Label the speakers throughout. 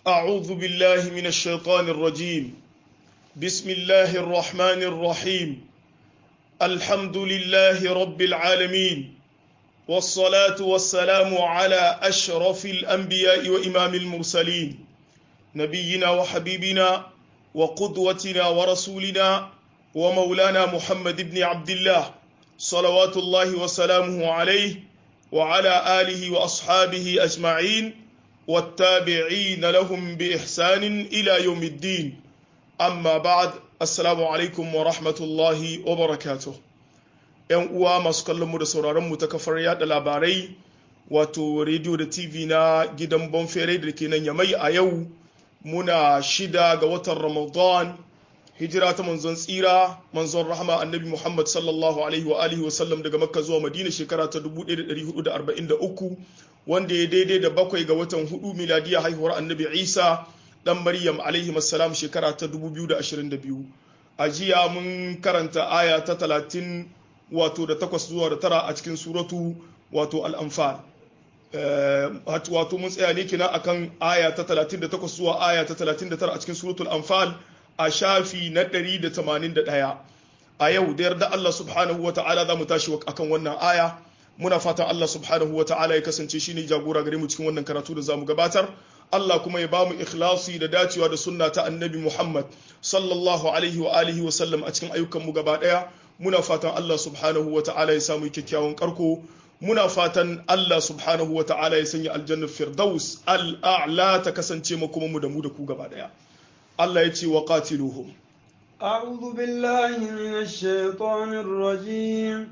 Speaker 1: أعوذ بالله من الشيطان الرجيم بسم الله الرحمن الرحيم الحمد لله رب العالمين والصلاة والسلام على أشرف الأنبياء وإمام المرسلين نبينا وحبيبنا وقدوتنا ورسولنا ومولانا محمد بن عبد الله صلوات الله وسلامه عليه وعلى آله وأصحابه أجمعين والتابعين لهم بإحسان إلى يوم الدين أما بعد السلام عليكم ورحمة الله وبركاته ‘yan uwa masu kallon mu da sauraron mu ta kafar yada labarai wato rediyo da tv na gidan bonfere da ke nan yamai a yau muna shida ga watan ramadan hijira ta manzon tsira manzon rahama annabi muhammad sallallahu alaihi wa alihi wasallam daga makka zuwa madina shekara ta 1443 wanda ya daidai da bakwai ga watan hudu miladiya haihuwar annabi isa dan maryam alaihi salam shekara ta 2022 a jiya mun karanta aya ta 30 wato da takwas zuwa da tara a cikin suratu wato al'amfal wato mun tsaya ne kina akan aya ta 38 zuwa aya ta 39 a cikin suratul anfal a shafi na 181 a yau da yarda Allah subhanahu wa ta'ala za mu tashi akan wannan aya muna fatan Allah subhanahu wa ta'ala ya kasance shine jagora gare mu cikin wannan karatu da zamu gabatar Allah kuma ya bamu ikhlasi da dacewa da sunna ta annabi Muhammad sallallahu alaihi wa alihi wa sallam a cikin ayyukan mu gaba daya muna fatan Allah subhanahu wa ta'ala ya samu kyakkyawan karko muna fatan Allah subhanahu wa ta'ala ya sanya aljannar firdaus al'a'la ta kasance mu kuma mu da mu da ku gaba daya Allah ya ce wa qatiluhum
Speaker 2: أعوذ بالله من الشيطان الرجيم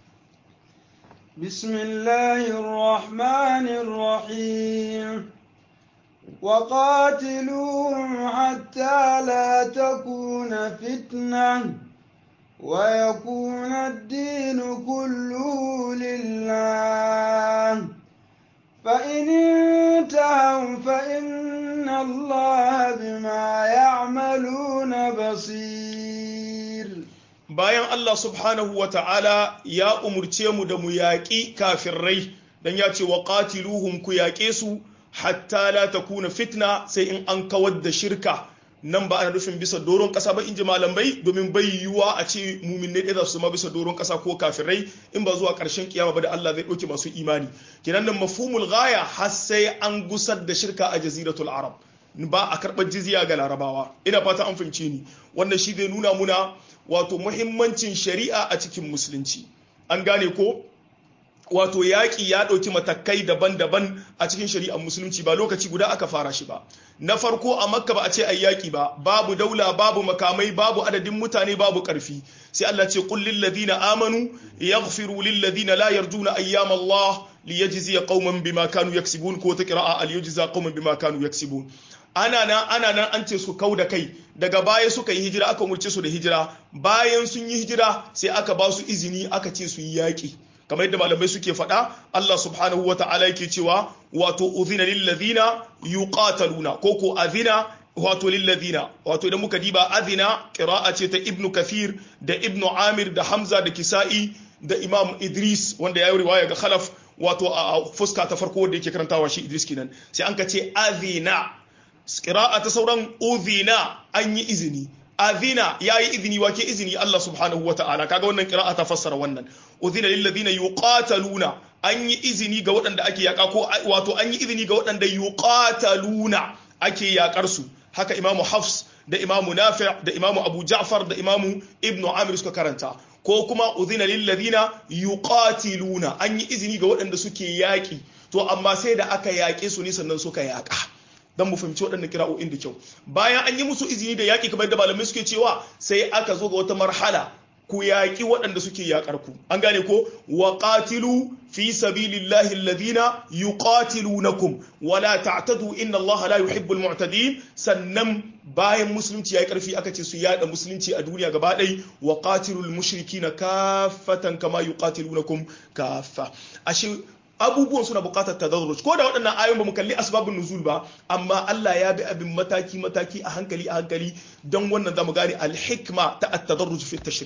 Speaker 2: بسم الله الرحمن الرحيم وقاتلوهم حتى لا تكون فتنة ويكون الدين كله لله فإن انتهوا فإن الله بما يعملون بصير
Speaker 1: bayan Allah subhanahu wa ta'ala ya umurce mu da mu yaƙi kafirai don ya ce wa ƙatiluhum ku yaƙe su hatta la takuna fitna sai in an kawar da shirka nan ba ana nufin bisa doron ƙasa ba in ji malamai domin bai yiwuwa a ce muminai ɗaya su ma bisa doron ƙasa ko kafirai in ba zuwa ƙarshen kiyama ba da Allah zai ɗauke masu imani kenan nan mafhumul gaya har sai an gusar da shirka a jaziratul arab ba a karɓar jizya ga larabawa ina fata an fahimce ni wannan shi zai nuna muna wato muhimmancin shari'a a cikin musulunci an gane ko wato yaƙi ya ɗauki matakai daban-daban a cikin shari'ar musulunci ba lokaci guda aka fara shi ba na farko a makka ba a ce ai yaƙi ba babu daula babu makamai babu adadin mutane babu ƙarfi sai Allah ce qul lil ladina amanu yaghfiru lil ladina la yarjuna ayyam Allah liyajziya qauman bima kanu yaksibun ko ta qira'a al yujza qauman bima kanu yaksibun ana nan ana nan an ce su kau da kai daga baya suka yi hijira aka umurce su da hijira bayan sun yi hijira sai aka ba su izini aka ce su yi yaƙi kamar yadda malamai suke faɗa Allah subhanahu wa ta'ala yake cewa wato uzina lil ladina yuqataluna ko ko azina wato lil ladina wato idan muka diba azina qira'a ce ta ibnu kathir da ibnu amir da hamza da kisa'i da imam idris wanda ya yi riwaya ga khalaf wato a fuska ta farko wanda yake karantawa shi idris kenan sai an ka ce azina qira'a ta sauran uzina an yi izini azina yayi izini wake izini Allah subhanahu wata'ala kaga wannan qira'a ta fassara wannan uzina lil ladina yuqataluna an yi izini ga waɗanda ake yaka ko wato an yi izini ga waɗanda yuqataluna ake yakar su haka imamu hafs da imamu nafi' da imamu abu ja'far da imamu ibnu amir suka karanta ko kuma uzina lil ladina yuqatiluna an yi izini ga waɗanda suke yaki to amma sai da aka yaƙe su ne sannan suka yaka don mu fahimci waɗannan kira'o'in da kyau bayan an yi musu izini da yaƙi kamar da malamai suke cewa sai aka zo ga wata marhala ku yaƙi waɗanda suke yaƙar ku an gane ko wa qatilu fi sabilillahi alladhina yuqatilunakum wa la ta'tadu inna Allah la yuhibbul mu'tadin sannan bayan musulunci yayi karfi aka ce su yada musulunci a duniya gaba ɗaya wa qatilul mushrikina kaffatan kama yuqatilunakum kaffa ashe abubuwan suna bukatar tadarruj ko da waɗannan ayoyin ba mu kalli asbabun nuzul ba amma Allah ya bi abin mataki mataki a hankali a hankali don wannan zamu gane al-hikma ta at-tadarruj fi tashri'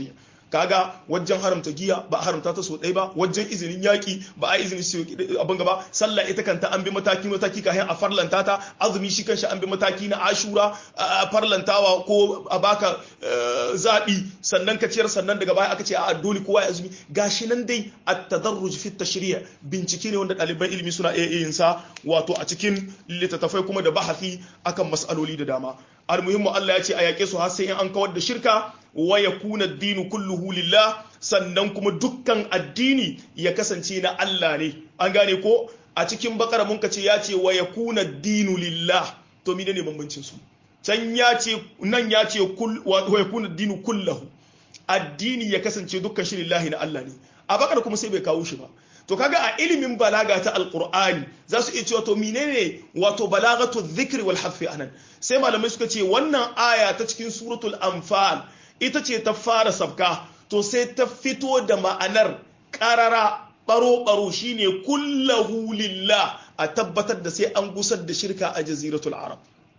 Speaker 1: kaga wajen haramta giya ba a haramta ta so ɗaya ba wajen izinin yaƙi ba a izinin su abin gaba sallah ita kanta an bi mataki mataki kafin a farlanta ta azumi shi kanshi an bi mataki na ashura a farlantawa ko a baka zaɓi sannan ka ciyar sannan daga baya aka ce a dole kowa ya azumi gashi nan dai a tadarruj fi tashri'a bincike ne wanda ɗaliban ilimi suna iya yin sa wato a cikin littattafai kuma da bahasi akan mas'aloli da dama almuhimmu Allah ya ce a yaƙe su har sai in an kawar da shirka wa yakuna ad-dinu kulluhu lillah sannan kuma dukkan addini ya kasance na Allah ne an gane ko a cikin bakara mun ce ya ce wa yakuna ad-dinu lillah to mine ne bambancin su can ya ce nan ya ce wa yakuna ad-dinu kulluhu addini ya kasance dukkan shi lillahi na Allah ne a bakara kuma sai bai kawo shi ba to kaga a ilimin balaga ta alqur'ani za su iya cewa to menene wato balagatu dhikri wal hadfi anan sai malamai suka ce wannan aya ta cikin suratul anfal ita ce ta fara sabka to sai ta fito da ma'anar karara baro baro shine kullahu lillah a tabbatar da sai an gusar da shirka a jaziratul arab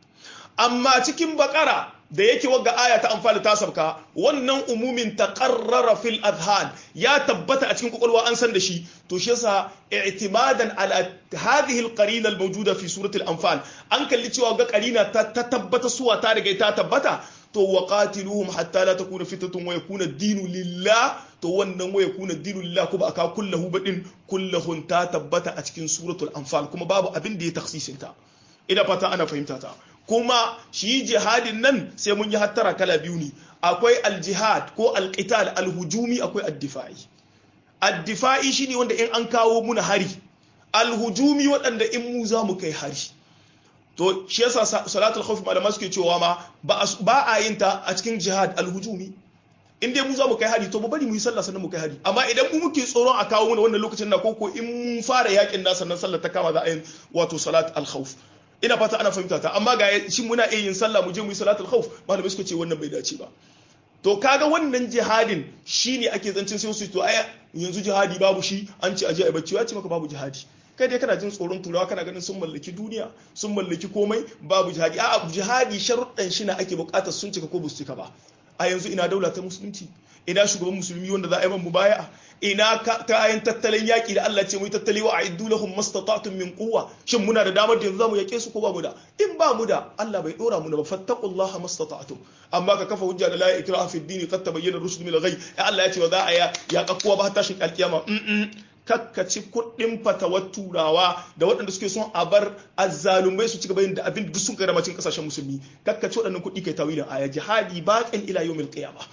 Speaker 1: amma cikin bakara da yake wagga aya ta amfani ta sabka wannan umumin taqarrara fil adhan ya tabbata a cikin kwakwalwa an san da shi to shi yasa i'timadan ala hadhihi al-qarina al-mawjuda fi surati al-anfal an kalli cewa ga qarina ta tabbata suwa ta riga ta tabbata to wa qatiluhum hatta la takuna fitnatun wa yakuna ad-dinu lillah to wannan wa yakuna ad-dinu lillah kuma aka kullahu badin kullahun ta tabbata a cikin suratul anfal kuma babu abin da ya taksisin ta ina fata ana fahimta ta kuma shi jihadin nan sai mun yi hattara kala biyu ne akwai aljihad ko alqital alhujumi akwai addifa'i addifa'i shine wanda in an kawo muna hari alhujumi waɗanda in mu za mu kai hari to shi yasa salatul khawf malama suke cewa ma ba a yin ta a cikin jihad alhujumi in dai mu za mu kai hari to mu bari mu yi sallah sannan mu kai hari amma idan mu muke tsoron a kawo mana wannan lokacin na koko in mun fara yakin na sannan sallar ta kama za a yi wato salat al-khawf ina fata ana fahimta ta amma ga shi muna iya yin sallah mu je mu yi salatul khawf malamai suka ce wannan bai dace ba to kaga wannan jihadin shine ake zancin sai su to ai yanzu jihadi babu shi an ce aje ai bacci ya ce maka babu jihadi kai dai kana jin tsoron turawa kana ganin sun mallaki duniya sun mallaki komai babu jihadi a'a jihadi sharuɗan shi na ake buƙatar sun cika ko ba su cika ba a yanzu ina daula ta musulunci ina shugaban musulmi wanda za a yi man mubaya ina kayan tattalin yaƙi da Allah ce mu yi tattali wa a'iddu lahum mastata'tum min quwwa shin muna da damar da yanzu zamu yake su ko ba mu da in ba mu da Allah bai dora mu da ba fattaqullaha mastata'tum amma ka kafa hujja da la ikraha fi ad-din qad tabayyana ar-rushd min al-ghayy Allah ya ce wa za a ya ya kakkuwa ba tashin alkiyama kakkaci kuɗin fatawar turawa da waɗanda suke son a bar azzalumai su ci gaba da abin duk sun kai ramacin kasashen musulmi kakkaci waɗannan kuɗi kai tawilin aya jihadi baqin ila yawmil qiyamah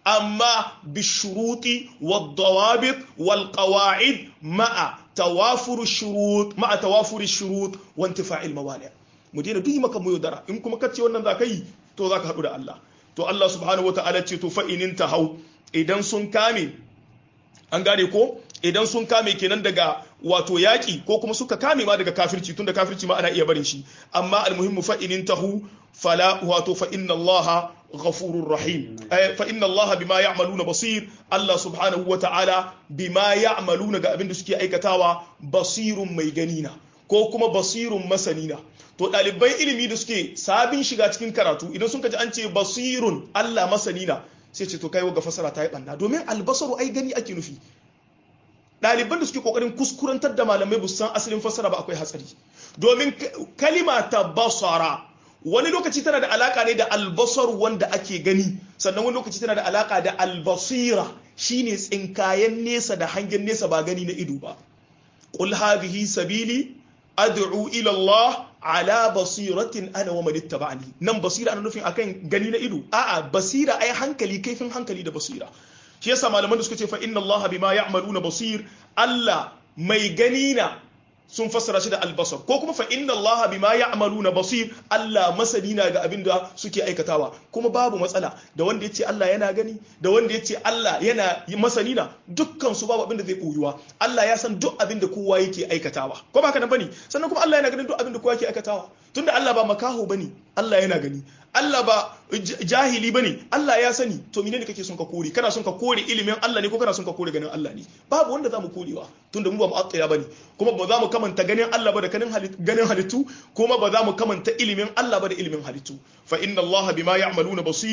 Speaker 1: أما بالشروط والضوابط والقواعد مع توافر الشروط مع توافر الشروط وانتفاع الموانع مدينة دي مكا ميودرا إن كما كتشي ونن ذاكي تو ذاك هدو الله تو الله سبحانه وتعالى تو فإن انتهوا إذن سن كامل an gane ko idan sun kame kenan daga wato yaƙi ko kuma suka kame ma daga kafirci tunda kafirci ma ana iya barin shi amma almuhimmu fa in tahu fala wato fa inna allaha ghafurur rahim fa inna allaha bima ya'maluna basir Allah subhanahu wa ta'ala bima ya'maluna ga abin da suke aikatawa basirun mai ganina ko kuma basirun masanina to ɗaliban ilimi da suke sabin shiga cikin karatu idan sun kaji an ce basirun Allah masanina sai ce to kai ga fasara ta yi ɓanna domin albasaru ai gani ake nufi ɗaliban da suke ƙoƙarin kuskurantar da malamai san asalin fasara ba akwai hatsari domin kalima ta basara wani lokaci tana da alaka ne da albasar wanda ake gani sannan wani lokaci tana da alaka da albasira shine tsinkayen nesa da hangen nesa ba gani na ido ba qul hadhihi sabili ad'u ila Allah ala basiratin ana wa man ittaba'ani nan basira ana nufin akan gani na ido a'a basira ai hankali kaifin hankali da basira shi yasa malaman da suka ce fa inna Allah bima ya'maluna basir Allah mai gani na sun fassara shi da albasar ko kuma fa inna Allah bima ya'maluna basir Allah masani na ga abin da suke aikatawa kuma babu matsala da wanda yace Allah yana gani da wanda yace Allah yana masani na dukkan su babu abin da zai koyuwa Allah ya san duk abin da kowa yake aikatawa ko ba ka nan bane sannan kuma Allah yana ganin duk abin da kowa yake aikatawa tunda Allah ba makaho bane Allah yana gani Allah ba jahili bane Allah ya sani to menene kake son ka kore kana son ka kore ilimin Allah ne ko kana son ka kore ganin Allah ne babu wanda zamu korewa tunda mu ba mu attaya bane kuma ba za mu kamanta ganin Allah ba da ganin halittu kuma ba za mu kamanta ilimin Allah ba da ilimin halittu fa inna Allah bima ya'maluna basir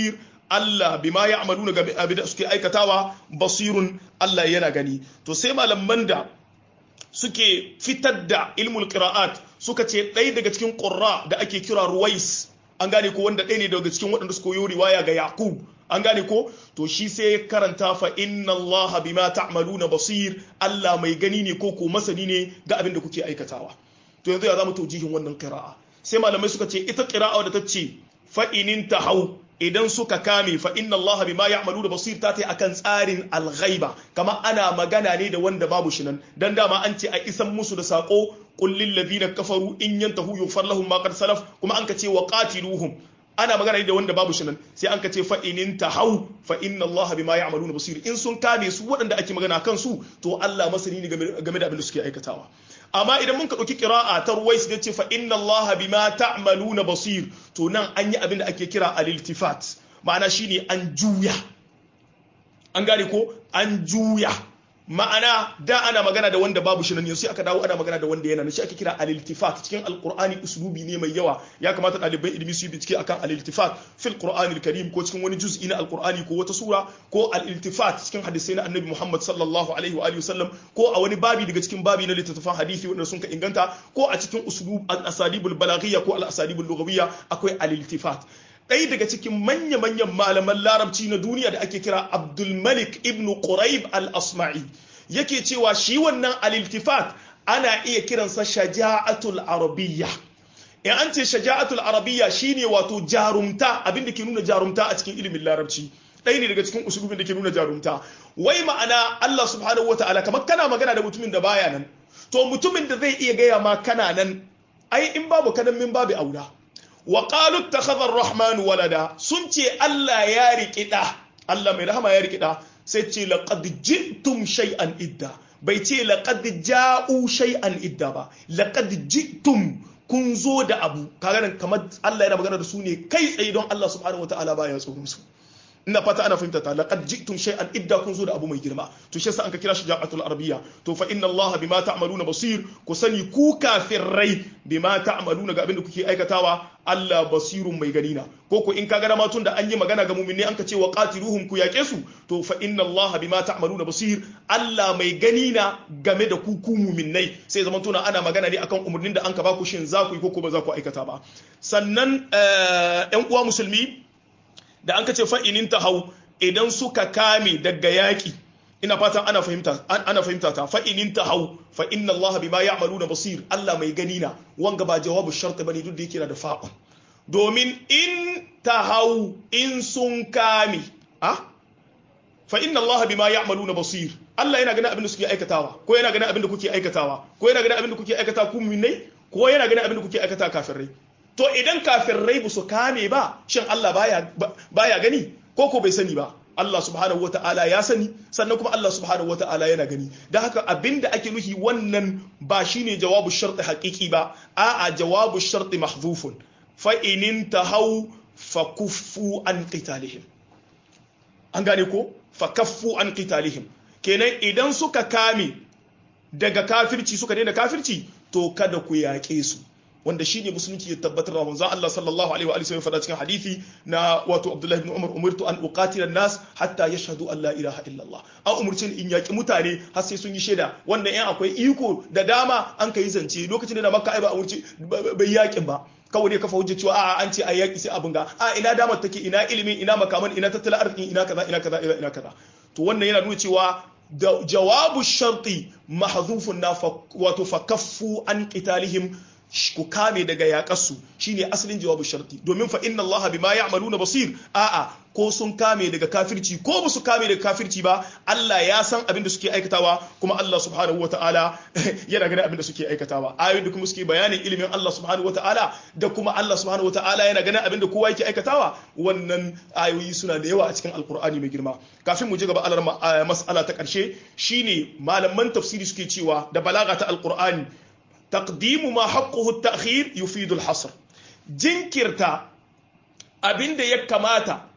Speaker 1: Allah bima ya'maluna ga abin da suke aikatawa basirun Allah yana gani to sai malaman da suke fitar da ilmul qira'at suka ce ɗaya daga cikin qurra da ake kira ruwais an gane ko wanda ɗaya ne daga cikin waɗanda suka yi riwaya ga yaqub an gane ko to shi sai ya karanta fa inna Allah bima ta'maluna basir Allah mai gani ne ko ko masani ne ga abin da kuke aikatawa to yanzu ya zama taujihin wannan qira'a sai malamai suka ce ita qira'a da ta ce fa inin tahau idan suka kame fa inna Allah bima ya'maluna basir ta tai akan tsarin al-ghaiba kama ana magana ne da wanda babu shi nan dan dama an ce a isan musu da sako qul lil ladina kafaru in yantahu yughfar lahum ma qad salaf kuma an ka ce wa qatiluhum ana magana ne da wanda babu shi nan sai an ka ce fa inin tahau fa inna Allah bima ya'maluna basir in sun kame su waɗanda ake magana kan su to Allah masani ne game da abin da suke aikatawa amma idan mun ka ɗauki ƙira'a ta ruwais da ce fa inna Allah bima ta'maluna basir to nan an yi abin da ake kira al-iltifat ma'ana shine an juya an gane ko an juya ma'ana da ana magana da wanda babu shi nan yanzu aka dawo ana magana da wanda yana nan shi ake kira al-iltifat cikin alqur'ani uslubi ne mai yawa ya kamata ɗaliban ilimi su yi bincike akan al-iltifat fil qur'ani al-karim ko cikin wani juz'i na alqur'ani ko wata sura ko al-iltifat cikin hadisai na annabi Muhammad sallallahu alaihi wa alihi wasallam ko a wani babi daga cikin babi na littattafan hadisi wanda sun ka inganta ko a cikin uslub al-asalibul balaghiyya ko al-asalibul lughawiyya akwai al-iltifat ɗaya daga cikin manya-manyan malaman larabci na duniya da ake kira abdulmalik ibn quraib al-asma'i yake cewa shi wannan al-iltifat ana iya kiransa shaja'atul arabiyya in an ce shaja'atul arabiyya shine wato jarumta abin da ke nuna jarumta a cikin ilimin larabci ɗaya ne daga cikin usulubin da ke nuna jarumta wai ma'ana Allah subhanahu wataala kamar kana magana da mutumin da baya nan to mutumin da zai iya gaya ma kana nan ai in babu kanan min babu aula wa qalu ittakhadha ar-rahmanu walada sun ce Allah ya riki da Allah mai rahama ya riki da sai ce laqad ji'tum shay'an idda bai ce laqad ja'u shay'an idda ba laqad ji'tum kun zo da abu kaga nan kamar Allah yana magana da su ne kai tsaye don Allah subhanahu wataala baya tsoron su ina fata ana fahimta ta laqad ji'tum shay'an idda kun zo da abu mai girma to shi yasa an ka kira shi ja'atul arabiyya to fa inna Allah bima ta'maluna basir ku sani ku kafirai bima ta'maluna ga abin da kuke aikatawa Allah basirun mai gani na ko ko in ka ga ma tun da an yi magana ga mu'minai an ka ce wa qatiluhum ku yake su to fa inna Allah bima ta'maluna basir Allah mai gani na game da ku ku mu'minai sai zaman tuna ana magana ne akan umurnin da an ka ba ku shin za ku yi ko ko ba za ku aikata ba sannan ƴan uwa musulmi da an kace fa'inin ta hau idan suka kame daga yaƙi ina fatan ana fahimta ana fahimta ta fa'inin ta hau fa inna Allah bima ya'maluna basir Allah mai gani na wanga ba jawabu shart bane duk da yake da fa'un domin in ta hau in sun kame a fa inna Allah bima ya'maluna basir Allah yana ganin abin da suke aikatawa ko yana ganin abin da kuke aikatawa ko yana ganin abin da kuke aikata ku mu'minai ko yana ganin abin da kuke aikata kafirai to idan kafirai ba su kame ba shin Allah baya baya gani ko ko bai sani ba Allah subhanahu wata'ala ya sani sannan kuma Allah subhanahu wata'ala yana gani da haka abinda ake nuhi wannan ba shine jawabu sharti haqiqi ba a'a jawabu sharti mahdhufun fa in tahaw fa kuffu an qitalihim an gane ko fa kaffu an qitalihim kenan idan suka kame daga kafirci suka daina kafirci to kada ku yaƙe su wanda shi ne musulunci ya tabbatar da manzon Allah sallallahu alaihi wa alihi faɗa cikin hadisi na wato Abdullahi ibn Umar umirtu an uqatila nas hatta yashhadu an la ilaha illallah an umurce in yaki mutane har sai sun yi shaida wanda yan akwai iko da dama an kai zance lokacin da Makka ai ba umurce bai yakin ba kawai ne kafa hujja cewa a'a an ce a yaki sai abin ga a ina damar take ina ilimi ina makaman ina tattalin arziki ina kaza ina kaza ina kaza to wannan yana nuna cewa da jawabu sharti mahzufun na wato fakaffu an qitalihim ku kame daga yaƙarsu shine asalin jawabu sharti domin fa inna Allah bima ya'maluna basir a'a ko sun kame daga kafirci ko ba su kame daga kafirci ba Allah ya san abin da suke aikatawa kuma Allah subhanahu wata'ala yana ganin abin da suke aikatawa ayoyin da kuma suke bayanin ilimin Allah subhanahu wata'ala da kuma Allah subhanahu wata'ala yana ganin abin da kowa yake aikatawa wannan ayoyi suna da yawa a cikin alkur'ani mai girma kafin mu ji gaba alar mas'ala ta karshe shine malaman tafsiri suke cewa da balaga ta alkur'ani تقديم ما حقه التأخير يفيد الحصر jinkirta abinda ya kamata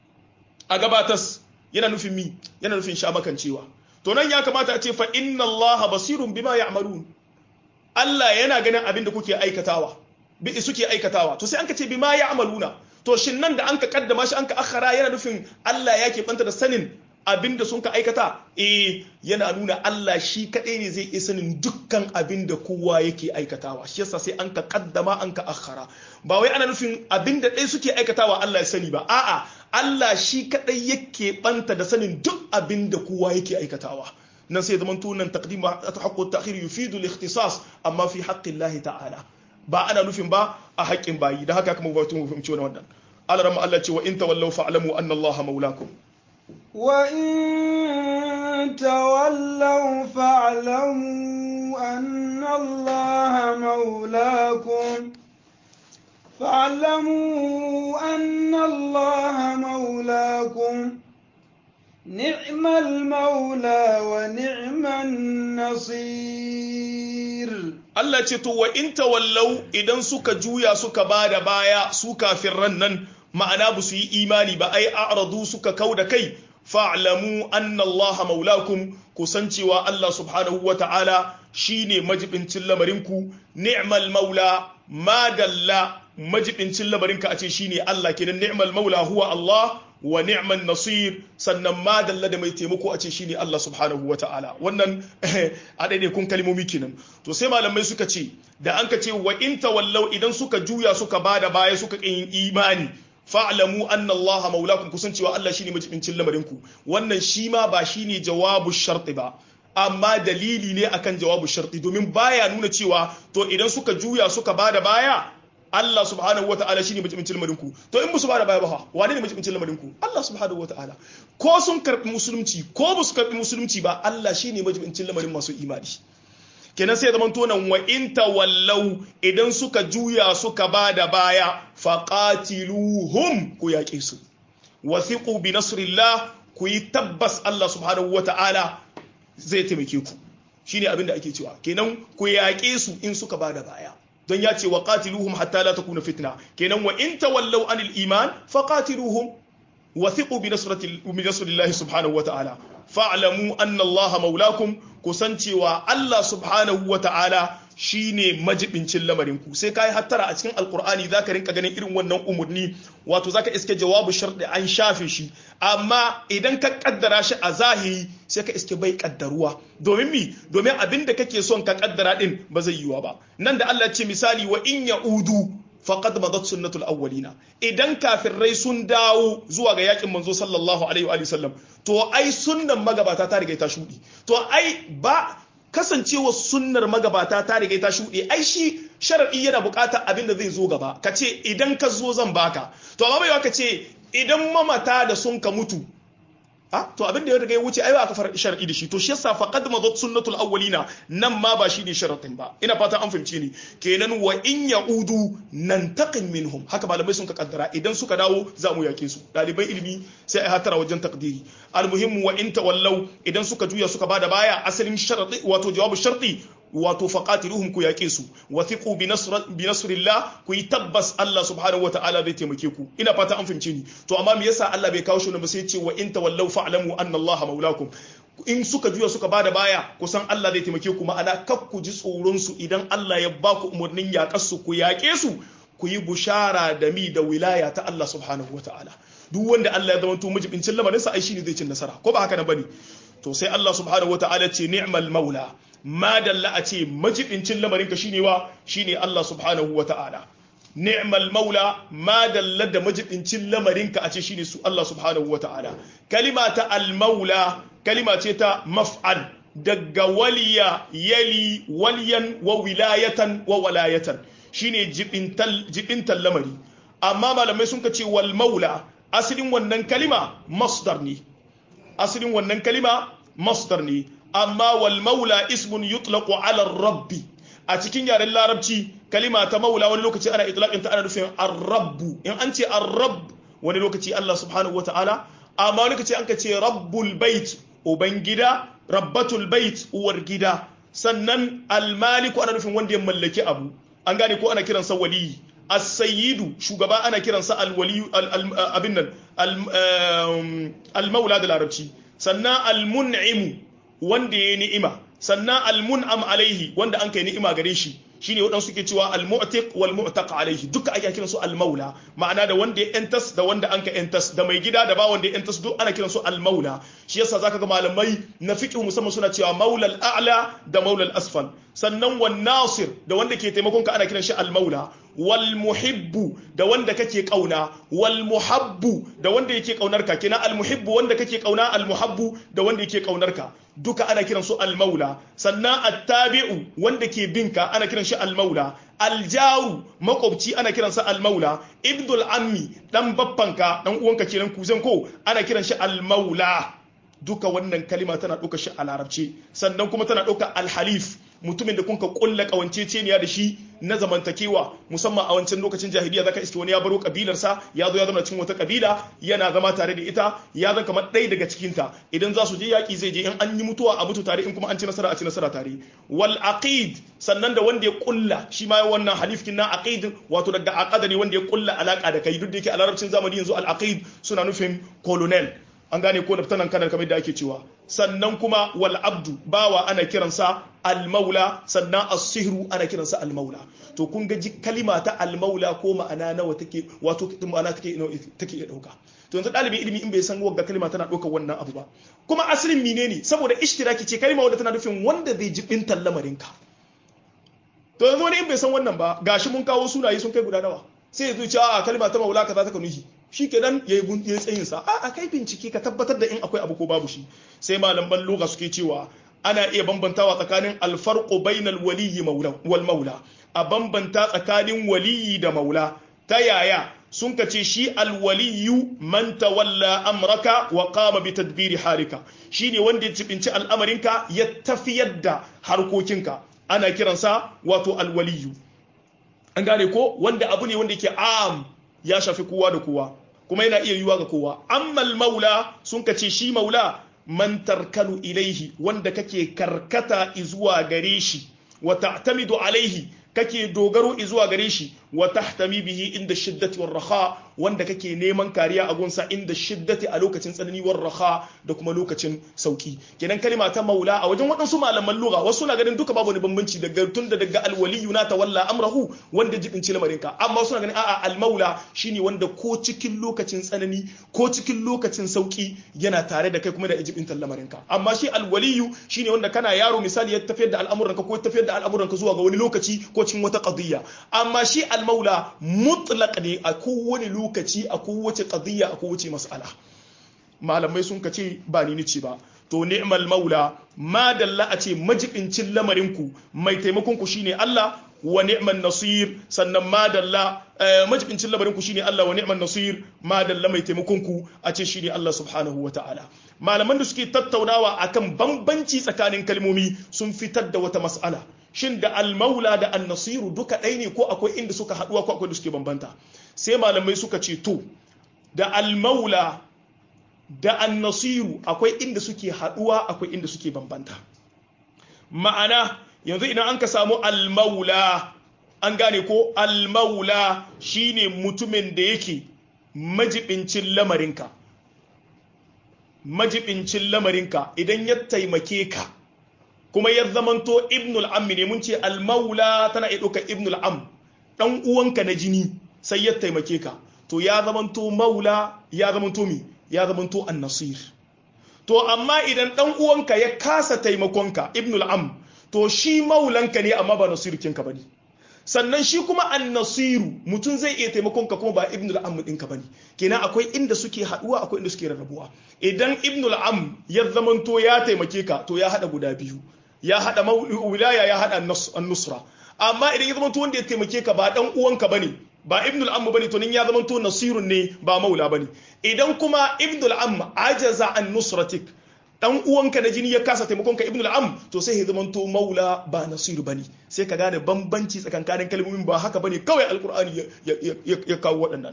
Speaker 1: a gabatas yana nufin mi yana nufin sha makancewa to nan ya kamata a ce fa inna Allah basirun bima ya'malun Allah yana ganin abinda kuke aikatawa bi suke aikatawa to sai an ka ce bima ya'maluna to shin nan da an ka kaddama shi an ka akhara yana nufin Allah ya banta da sanin abinda sun ka aikata eh yana nuna Allah shi kadai ne zai iya sanin dukkan abinda kowa yake aikatawa shi yasa sai an ka kaddama an ka akhara ba wai ana nufin abinda ɗaya suke aikatawa Allah ya sani ba a'a Allah shi kadai yake banta da sanin duk abinda kowa yake aikatawa nan sai zaman tunan taqdim haqqu ta'khir yufidu al-ikhtisas amma fi haqqi Allah ta'ala ba ana nufin ba a haƙƙin bayi da haka kuma ba tun fahimci wannan Allah ramma Allah ce wa in tawallaw fa'lamu anna Allah maulakum
Speaker 2: وإن تولوا فاعلموا أن الله مولاكم فاعلموا أن الله مولاكم نعم المولى ونعم النصير
Speaker 1: Allah ce to wa in tawallau idan suka juya suka bada baya su kafirran nan ma'ana ba su yi imani ba ai a'radu suka kau da kai fa'lamu anna Allah maulakum kusan cewa Allah subhanahu wa ta'ala shine majibincin lamarinku ni'mal maula madalla majibincin lamarinka a ce shine Allah kenan ni'mal maula huwa Allah wa ni'man nasir sannan madalla da mai taimako a ce shine Allah subhanahu wa ta'ala wannan a daidai kun kalmomi kenan to sai malamai suka ce da an ka ce wa in tawallau idan suka juya suka bada baya suka yin imani fa'lamu anna Allah maulakum kusan cewa Allah shine majibincin lamarinku wannan shi ma ba shine jawabu sharti ba amma dalili ne akan jawabu sharti domin baya nuna cewa to idan suka juya suka bada baya Allah subhanahu wa ta'ala shine majibincin lamarinku to in musu bada baya ba wane ne majibincin lamarinku Allah subhanahu wa ta'ala ko sun karbi musulunci ko ba su karbi musulunci ba Allah shine majibincin lamarin masu imani kenan sai zaman tonan wa in tawallau idan suka juya suka bada baya faqatiluhum ku yaƙe su wathiqu bi nasrillah ku yi tabbas Allah subhanahu wata'ala zai taimake ku shine abin da ake cewa kenan ku yaƙe su in suka bada baya don ya ce wa qatiluhum hatta la takuna fitna kenan wa in tawallaw anil iman faqatiluhum wathiqu bi nasrati bi nasrillahi subhanahu wata'ala fa'lamu anna Allah maulakum kusancewa Allah subhanahu wata'ala shine majibincin lamarin ku sai kai hattara a cikin alqur'ani zaka rinka ganin irin wannan umurni wato zaka iske jawabu sharɗi an shafe shi amma idan ka kaddara shi a zahiri sai ka iske bai kaddaruwa domin mi domin abin da kake son ka kaddara din ba zai yiwa ba nan da Allah ce misali wa in ya'udu faqad madat sunnatul awwalina idan kafirai sun dawo zuwa ga yakin manzo sallallahu alaihi wa sallam to ai sunnan magabata ta riga ta shudi to ai ba kasancewa sunnar magabata ta riga ta shuɗe ai shi sharadi yana buƙatar abin da zai zo gaba ka ce idan ka zo zan baka to amma bai ka ce idan mamata da sun ka mutu a to abin da ya riga ya wuce ai ba ka fara shar'i da shi to shi yasa faqad madat sunnatul awwalina nan ma ba shi ne sharadin ba ina fata an fahimci ni kenan wa in yaudu nantaqim minhum haka malamai sun ka kaddara idan suka dawo za mu yake su dalibai ilimi sai ai hatara wajen takdiri almuhimmu wa in tawallau idan suka juya suka bada baya asalin sharadi wato jawabu sharti wato faqatiluhum ku yake su wathiqu bi nasr bi nasrillah ku yi tabbas Allah subhanahu wataala zai taimake ku ina fata an fahimce ni to amma me yasa Allah bai kawo shi ba sai ya ce wa in tawallau fa'lamu anna Allah maulakum in suka juya suka bada baya kusan Allah zai taimake ku ma'ana kak ku ji tsoron su idan Allah ya ba ku umarnin yaƙar su ku yaƙe su ku yi bushara da mi da wilaya ta Allah subhanahu wataala duk wanda Allah ya zama to majibincin lamarin sa ai shine zai cin nasara ko ba haka nan bane to sai Allah subhanahu wataala ce ni'mal maula ma dalla a ce majibincin lamarinka shine wa shine Allah subhanahu wa ta'ala ni'mal maula ma dalla da majibincin lamarinka a ce shine su Allah subhanahu wa ta'ala kalima ta al maula kalima ce ta maf'al daga waliya yali waliyan wa wilayatan wa walayatan shine jibintal jibintal lamari amma malamai sun ce wal maula asalin wannan kalima masdar ne asalin wannan kalima masdar ne amma wal maula ismun yutlaqu ala rabbi a cikin yaren larabci kalima ta maula wani lokaci ana itlaqin ta ana nufin ar-rabbu in an ce ar-rabb wani lokaci Allah subhanahu wataala amma wani lokaci an ka ce rabbul bait ubangida rabbatul bait uwar gida sannan al-maliku ana nufin wanda ya mallaki abu an gane ko ana kiransa waliyi as-sayyidu shugaba ana kiransa al-wali abin nan al-maula da larabci sannan al-mun'imu wanda ya ni'ima sannan almun'am alaihi wanda an kai ni'ima gare shi shine waɗansu suke cewa al-mu'tiq wal mu'taq alaihi duka ake kiran su al-maula ma'ana da wanda ya entas da wanda anka entas da mai gida da ba wanda ya entas duk ana kiran su al-maula shi yasa zaka ga malamai na fiqh musamman suna cewa maula al-a'la da maula al-asfal sannan wan nasir da wanda ke taimakon ka ana kiran shi al-maula wal muhibbu da wanda kake kauna wal muhabbu da wanda yake kaunar ka kenan al muhibbu wanda kake kauna al muhabbu da wanda yake kaunar ka duka ana kiran su al maula sannan attabi'u wanda ke binka ana kiran shi al maula al jaru makwabci ana kiran sa al maula ibdul ammi dan baffanka dan uwanka kenan kuzan ko ana kiran shi al maula duka wannan kalima tana ɗauka shi a larabci sannan kuma tana ɗauka alhalif mutumin da kun ka kulla kawanceceniya da shi na zamantakewa musamman a wancan lokacin jahiliya zaka iske wani ya baro kabilarsa ya zo ya zama cikin wata kabila yana zama tare da ita ya zama kamar ɗaya daga cikin ta idan za su je yaƙi zai je in an yi mutuwa a mutu tare in kuma an ci nasara a ci nasara tare wal aqid sannan da wanda ya kulla shi ma wannan halifkin na aqid wato daga aqada ne wanda ya kulla alaka da kai duk da yake a larabcin zamani yanzu al aqid suna nufin colonel an gane ko laftanan kanar kamar da ake cewa sannan kuma wal abdu bawa ana kiransa al-maula sannan as-sihru ana kiransa al-maula to kun ga kalima ta al-maula ko ma'ana nawa take wato ma'ana take take iya dauka to yanzu dalibin ilimi in bai san wagga kalima tana daukar wannan abu ba kuma asalin menene saboda ishtiraki ce kalima wadda tana nufin wanda zai jibin lamarin ka to yanzu wani in bai san wannan ba gashi mun kawo sunaye sun kai guda nawa sai ya zo ce a kalima ta maula kaza ta kanuhi shi kenan ya yi tsayin sa a kai bincike ka tabbatar da in akwai abu ko babu shi sai malaman lugha suke cewa ana iya bambantawa tsakanin alfarqu bainal waliyyi wal maula a bambanta tsakanin waliyyi da maula ta yaya sun ka ce shi alwaliyu man tawalla amraka wa qama bi tadbiri harika shine wanda ya cibinci al'amarinka ya tafiyar da harkokinka ana kiransa wato alwaliyu an gane ko wanda abu ne wanda yake am ya shafi kowa da kowa kuma yana iya yiwuwa ga kowa ammal maula sun ka ce shi maula man tarkanu ilaihi wanda kake karkata izuwa gare shi wa ta'tamidu alaihi kake dogaro izuwa gare shi wa tahtami bihi inda shiddati war raha wanda kake neman kariya a gunsa inda shiddati a lokacin tsanani war raha da kuma lokacin sauki kenan kalima ta maula a wajen waɗansu malaman lugha wasu na ganin duka babu wani bambanci daga tunda daga alwaliyu na tawalla amrahu wanda jibinci lamarinka amma suna ganin a'a almaula shine wanda ko cikin lokacin tsanani ko cikin lokacin sauki yana tare da kai kuma da jibintan lamarinka amma shi alwaliyu shine wanda kana yaro misali ya tafiyar da al'amuranka ko tafiyar da al'amuranka zuwa ga wani lokaci ko cikin wata qadiyya amma shi almaula mutlaq ne a kowane lokaci a kowace qadiyya a kowace mas'ala malamai sun kace ba ni nice ba to ni'mal maula ma dalla a ce majibincin lamarinku mai taimakon ku shine Allah wa ni'man nasir sannan ma dalla majibincin lamarinku shine Allah wa ni'man nasir ma dalla mai taimakon ku a ce shine Allah subhanahu wa ta'ala malaman da suke tattaunawa akan bambanci tsakanin kalmomi sun fitar da wata mas'ala shin da almaula da annasiru duka ɗaya ne ko akwai inda suka haɗuwa ko akwai da suke bambanta sai malamai suka ce to da almaula da annasiru akwai inda suke haɗuwa akwai inda suke bambanta ma'ana yanzu idan an ka samu almaula an gane ko almaula shine mutumin da yake majibincin lamarinka majibincin lamarinka idan ya taimake ka kuma ya zamanto ibnul ammi ne mun ce almaula tana iya ɗauka ibnul am ɗan uwanka na jini sai ya taimake ka to ya zamanto maula ya zamanto mi ya zamanto annasir to amma idan ɗan uwanka ya kasa taimakonka ibnul am to shi maulanka ne amma ba nasirukinka ba ne sannan shi kuma annasiru mutum zai iya taimakon ka kuma ba ibnul am ɗinka bane kenan akwai inda suke haɗuwa akwai inda suke rarrabuwa idan ibnul am ya zamanto ya taimake ka to ya haɗa guda biyu ya haɗa wilaya ya haɗa nusra amma idan ya zamanto wanda ya taimake ka ba ɗan uwanka bane ba ibnul am bane to nin ya zamanto nasirun ne ba maula bane idan kuma ibnul am ajaza an nusratik dan uwanka na jini ya kasa taimakon ka ibnul am to sai ya zamanto maula ba nasiru bane sai ka gane bambanci tsakankanin kalmomin ba haka bane kawai alqur'ani ya kawo waɗannan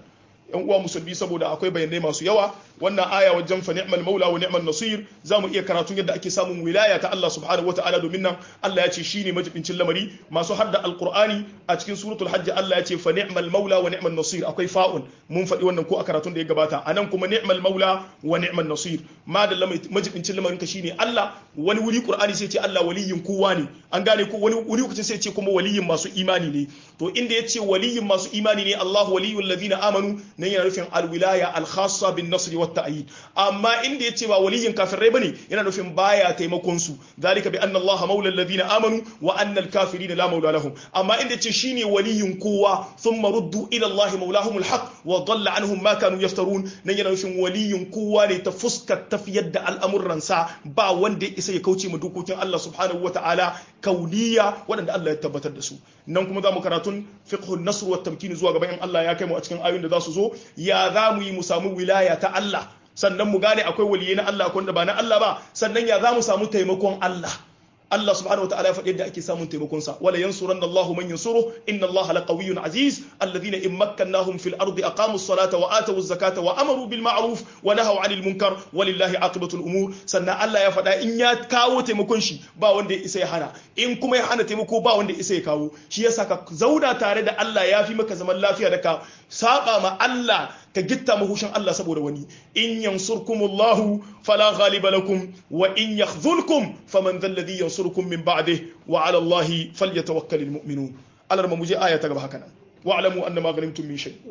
Speaker 1: yan uwa musulmi saboda akwai bayanai masu yawa wannan aya wajen fa ni'mal maula wa ni'mal nasir zamu iya karatun yadda ake samun wilaya ta Allah subhanahu wataala domin nan Allah ya ce shine majibincin lamari masu hadda alqur'ani a cikin suratul hajj Allah ya ce fa ni'mal maula wa ni'mal nasir akwai fa'un mun faɗi wannan ko a karatun da ya gabata anan kuma ni'mal maula wa ni'mal nasir ma da majibincin lamarin ka shine Allah wani wuri qur'ani sai ce Allah waliyin kowa ne an gane ko wani wuri kuce sai ce kuma waliyin masu imani ne to inda ya ce waliyin masu imani ne Allah waliyul ladina amanu nan yana nufin alwilaya alkhassa bin nasri wat ta'yid amma inda yace ba waliyin kafirai bane yana nufin baya taimakon su zalika bi anna allaha maula alladhina amanu wa anna alkafirina la maula lahum amma inda yace shine waliyin kowa thumma ruddu ila allahi maulahum alhaq wa dhalla anhum ma kanu yaftarun nan yana nufin waliyin kowa ne ta fuskar tafiyar da al'amuran sa ba wanda ya isa ya kauce ma dokokin Allah subhanahu wataala kauniya waɗanda Allah ya tabbatar da su nan kuma za mu karatun fiqhun nasr wa tamkin zuwa gaban Allah ya kai mu a cikin ayoyin da za su zo ya za mu yi mu samu wilaya ta Allah sannan mu gane akwai waliyai na Allah akwai da ba na Allah ba sannan ya za mu samu taimakon Allah Allah subhanahu wataala ya faɗi yadda ake samun taimakon sa wala yansuranna Allahu man yansuru inna Allah laqawiyyun aziz alladhina in makkannahum fil ardi aqamu as-salata wa atu az-zakata wa amaru bil ma'ruf wa nahaw 'anil munkar walillahi aqibatu al-umur sannan Allah ya faɗa in ya kawo taimakon shi ba wanda ya isa ya hana in kuma ya hana taimako ba wanda ya isa ya kawo shi yasa ka zauna tare da Allah ya fi maka zaman lafiya da ka saba ma Allah ka gitta mahushin Allah saboda wani in yansurkumullahu fala ghaliba lakum wa in yakhzulkum faman dhal ladhi yansurukum min ba'dihi wa 'ala Allahi falyatawakkalul mu'minun Allah mu je aya ta gaba haka nan wa'lamu annama ghanimtum min shay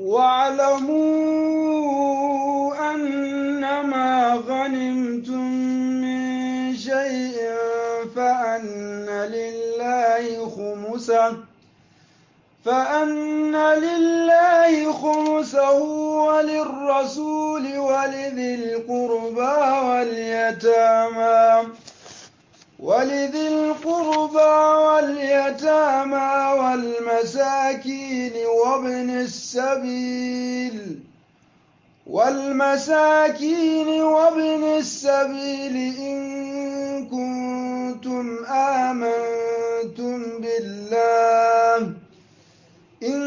Speaker 2: wa'lamu annama ghanimtum min shay'in fa anna lillahi khumsahu فأن لله خمسه وللرسول ولذي القربى واليتامى ولذي القربى واليتامى والمساكين وابن السبيل والمساكين وابن السبيل إن كنتم آمنتم بالله إن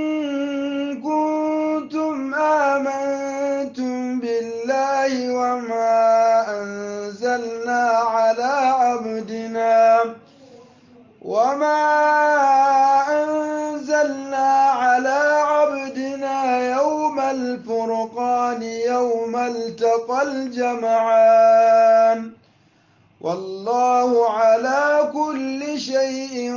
Speaker 2: كنتم آمنتم بالله وما أنزلنا على عبدنا وما أنزلنا على عبدنا يوم الفرقان يوم التقى الجمعان والله على كل شيء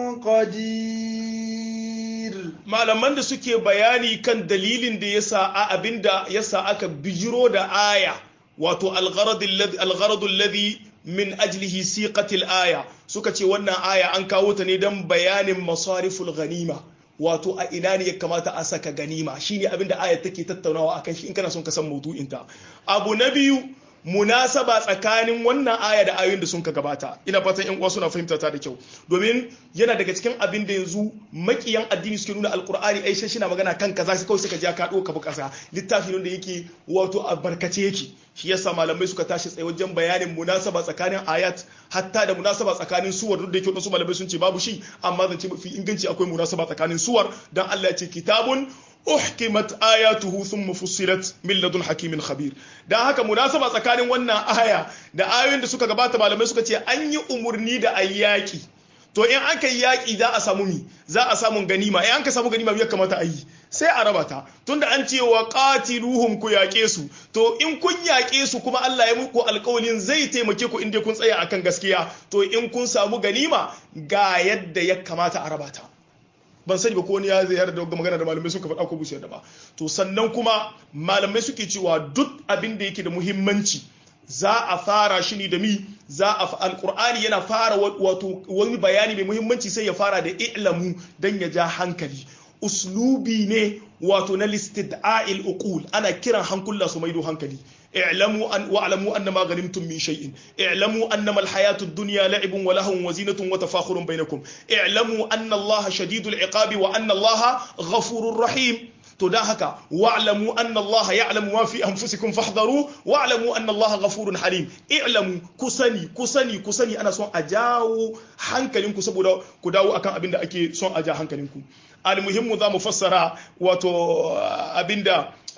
Speaker 2: قدير
Speaker 1: malaman da suke bayani kan dalilin da yasa a abinda yasa aka bijiro da aya wato algharad alladhi min ajlihi siqatil aya suka ce wannan aya an kawo ta ne don bayanin masariful ganima wato a ina ne ya kamata a saka ganima shine abinda aya take tattaunawa akan shi in kana son ka san maudu'inta abu na biyu munasaba tsakanin wannan aya da ayoyin da sun ka gabata ina fatan yan uwa suna fahimta ta da kyau domin yana daga cikin abin da yanzu makiyan addini suke nuna alkur'ani ai shi na magana kan kaza sai kawai suka ji ka doka bu kasa littafi ne da yake wato a barkace yake shi yasa malamai suka tashi tsaye wajen bayanin munasaba tsakanin ayat hatta da munasaba tsakanin suwar duk da yake wasu malamai sun ce babu shi amma zan ce mafi inganci akwai munasaba tsakanin suwar dan Allah ya ce kitabun uhkimat ayatuhu thumma fussilat min ladun hakimin khabir dan haka munasaba tsakanin wannan aya da ayoyin da suka gabata malamai suka ce an yi umurni da ayyaki to in aka yi yaki za a samu mi za a samu ganima in an ka samu ganima ya kamata a yi sai a raba ta tunda an ce wa qatiluhum ku yaƙe su to in kun yaƙe su kuma Allah ya muku alƙawalin zai taimake ku inda kun tsaya akan gaskiya to in kun samu ganima ga yadda ya kamata a raba ta ban sani ba ko wani ya ziyara da magana da malamai suka faɗa ko bu da ba to sannan kuma malamai suke cewa duk abin da yake da muhimmanci za a fara shi ne da mi za a alqur'ani yana fara wato wani bayani mai muhimmanci sai ya fara da i'lamu dan ya ja hankali uslubi ne wato na listid'a'il uqul ana kiran hankula su maido hankali اعلموا أن واعلموا أن ما غنمتم من شيء اعلموا أنما الحياة الدنيا لعب ولهو وزينة وتفاخر بينكم اعلموا أن الله شديد العقاب وأن الله غفور رحيم تداهك واعلموا أن الله يعلم ما في أنفسكم فاحذروا واعلموا أن الله غفور حليم اعلموا كسني كسني كسني أنا سون أجاو hankalinku saboda ku dawo akan abin da ake son a ja hankalinku almuhimmu za mu fassara wato abinda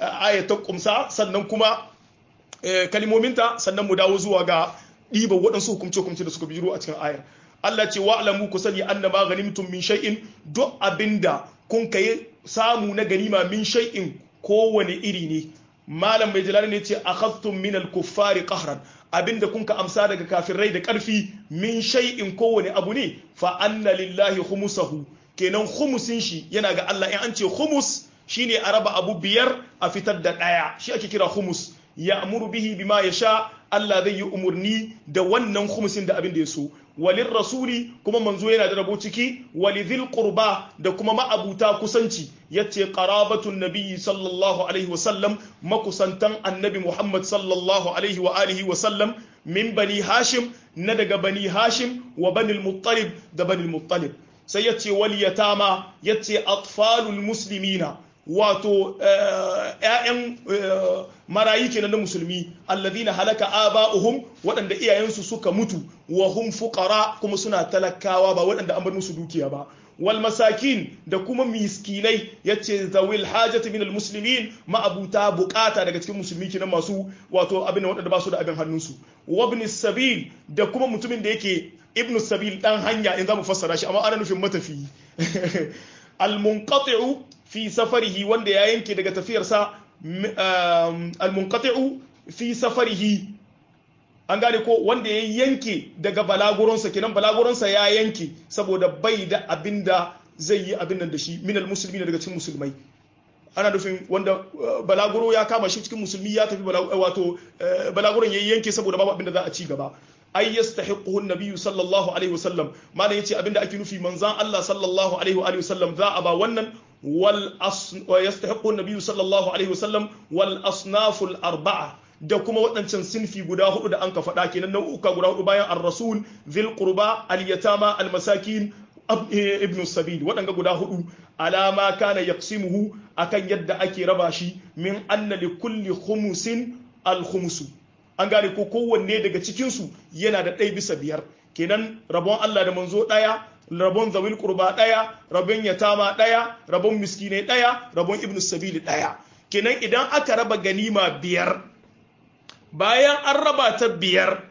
Speaker 1: aya ta kumsa sannan kuma kalimominta sannan mu dawo zuwa ga ɗiba waɗansu hukumce-hukumce da suka biro a cikin ayar Allah ce wa alamu ku sani anna ma ganimtum min shay'in duk abinda kun kai samu na ganima min shay'in kowane iri ne malam mai jalali ne ce akhadtum min al-kuffari qahran abinda kun ka amsa daga kafirai da karfi min shay'in kowane abu ne fa anna lillahi khumusahu kenan khumusin shi yana ga Allah in an ce khumus shine a raba abu biyar a fitar da daya shi ake kira khumus ya amuru bihi bima ya sha Allah zai yi umarni da wannan khumusin da abin da ya so walin rasuli kuma manzo yana da rabo ciki walidhil qurba da kuma ma'abuta kusanci yace qarabatun nabiyyi sallallahu alaihi wasallam makusantan annabi Muhammad sallallahu alaihi wa alihi wasallam min bani hashim na daga bani hashim wa bani muttalib da bani muttalib sai yace wal yatama yace atfalul muslimina wato ‘ya'yan marayi kenan na musulmi alladhina halaka aba'uhum waɗanda iyayensu suka mutu wa hum fuqara kuma suna talakawa ba waɗanda an bar musu dukiya ba wal masakin da kuma miskinai yace zawil hajati min al muslimin ma'abuta bukata daga cikin musulmi kenan masu wato abin waɗanda ba su da abin hannunsu wa ibn sabil da kuma mutumin da yake ibn sabil dan hanya in zamu fassara shi amma ana nufin matafi al munqati'u fi safarihi wanda ya yanke daga tafiyarsa almunqati'u fi safarihi an gane ko wanda ya yanke daga balaguronsa kenan balaguronsa ya yanke saboda bai da abinda zai yi abin nan da shi minal musulmi daga cikin musulmai ana nufin wanda balaguro ya kama shi cikin musulmi ya tafi wato balaguron ya yanke saboda babu abinda za a ci gaba ay yastahiquhu an-nabiy sallallahu alaihi wasallam malam yace abinda ake nufi manzan Allah sallallahu alaihi wa alihi wasallam za a ba wannan wal yastahiqu an-nabiy sallallahu alaihi wasallam wal asnaf al-arba'a da kuma waɗancan sinfi guda hudu da an ka faɗa kenan nau'uka guda hudu bayan ar-rasul dhil qurba al-yatama al-masakin ibn sabil waɗanga guda hudu alama kana yaqsimuhu akan yadda ake raba shi min anna li kulli khumusin al-khumsu an gane ko kowanne daga cikinsu yana da ɗaya bisa biyar kenan rabon Allah da manzo ɗaya rabon zawil kurba ɗaya rabon yatama ɗaya rabon miskinai ɗaya rabon ibn sabili ɗaya kenan idan aka raba ganima biyar bayan an raba ta biyar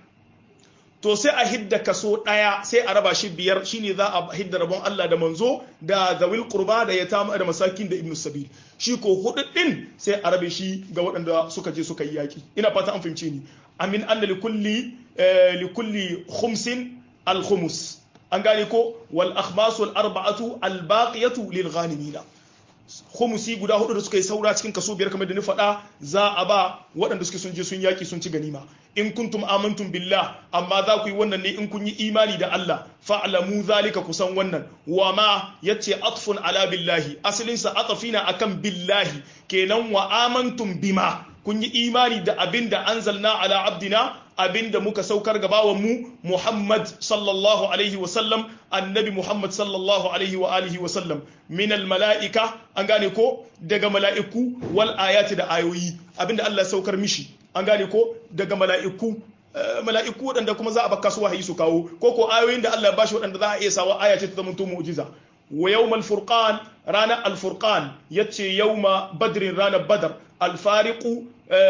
Speaker 1: to sai a hidda kaso ɗaya sai a raba shi biyar shine za a hidda rabon Allah da manzo da zawil kurba da yatama da masakin da ibn sabil shi ko hudu din sai a rabe shi ga waɗanda suka je suka yi yaki ina fata an fahimce ni amin anna li kulli li kulli khumsin al khumus an gane ko wal akhmas wal arba'atu al baqiyatu lil ghanimina khumusi guda hudu da suka yi saura cikin kaso biyar kamar da ni faɗa za a ba waɗanda suke sun je sun yaki sun ci ganima in kuntum amantum billah amma za ku yi wannan ne in kun yi imani da Allah fa'lamu zalika kusan wannan wa ma yace atfun ala billahi asalin sa atafina akan billahi kenan wa amantum bima kun yi imani da abinda anzalna ala abdina abinda muka saukar ga bawan mu Muhammad sallallahu alaihi wa sallam annabi Muhammad sallallahu alaihi wa alihi wa sallam min al mala'ika an gane ko daga mala'iku wal ayati da ayoyi abinda Allah saukar mishi an gane ko daga mala'iku mala'iku waɗanda kuma za a baka su wahayi su kawo ko ko ayoyin da Allah ya bashi waɗanda za a iya sawa aya ce ta zama to mu'jiza wa yawmal furqan ranar al-furqan yace yawma badrin ranar badar al-fariqu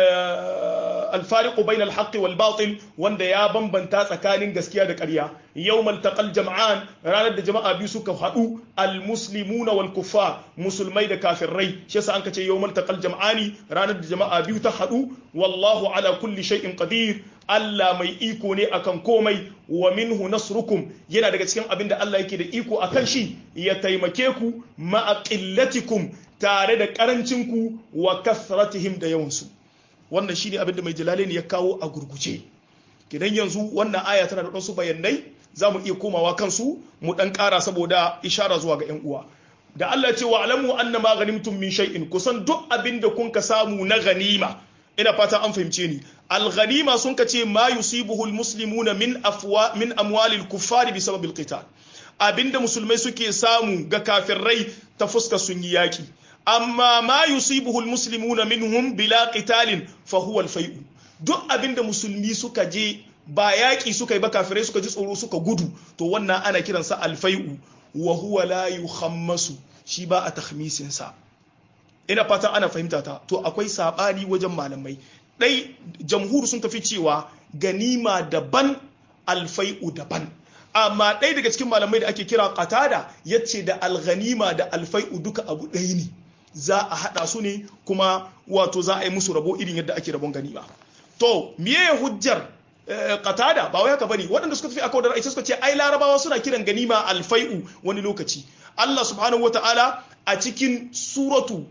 Speaker 1: alfariqu bayna alhaqqi wal batil wanda ya bambanta tsakanin gaskiya da ƙarya yawmal taqal jam'an ranar da jama'a biyu suka haɗu almuslimuna wal kuffar musulmai da kafirai shi yasa an kace yawmal taqal jam'ani ranar da jama'a biyu ta haɗu wallahu ala kulli shay'in qadir Allah mai iko ne akan komai wa minhu nasrukum yana daga cikin abin da Allah yake da iko akan shi ya taimake ku ma'a qillatikum tare da karancinku wa kasratihim da yawansu wannan shine abin da mai jalalaini ya kawo a gurguje kidan yanzu wannan aya tana da wasu bayanai za mu iya komawa kansu mu dan ƙara saboda ishara zuwa ga 'yan uwa da Allah ce wa alamu anna ma ghanimtum min shay'in kusan duk abin da kun ka samu na ganima ina fata an fahimce ni al ghanima sun ka ce ma yusibuhu al muslimuna min afwa min amwali al kuffari bi sababil qital abinda musulmai suke samu ga kafirai ta fuska sun yi yaki amma ma yusibuhu almuslimuna minhum bila qitalin fa huwa alfai'u duk abinda musulmi suka je ba yaki suka yi ba kafirai suka ji tsoro suka gudu to wannan ana kiransa alfai'u wa huwa la yuhammasu shi ba a takhmisin sa ina fata ana fahimta ta to akwai sabani wajen malamai dai jamhur sun tafi cewa ganima daban alfai'u daban amma ɗaya daga cikin malamai da ake kira qatada yace da alghanima da alfai'u duka abu ɗaya ne za a haɗa su ne kuma wato za a yi musu rabo irin yadda ake rabon ganima to miye hujjar qatada ba wai haka bane waɗanda suka tafi akwai da ra'ayi suka ce ai larabawa suna kiran ganima alfai'u wani lokaci Allah subhanahu wataala a cikin suratu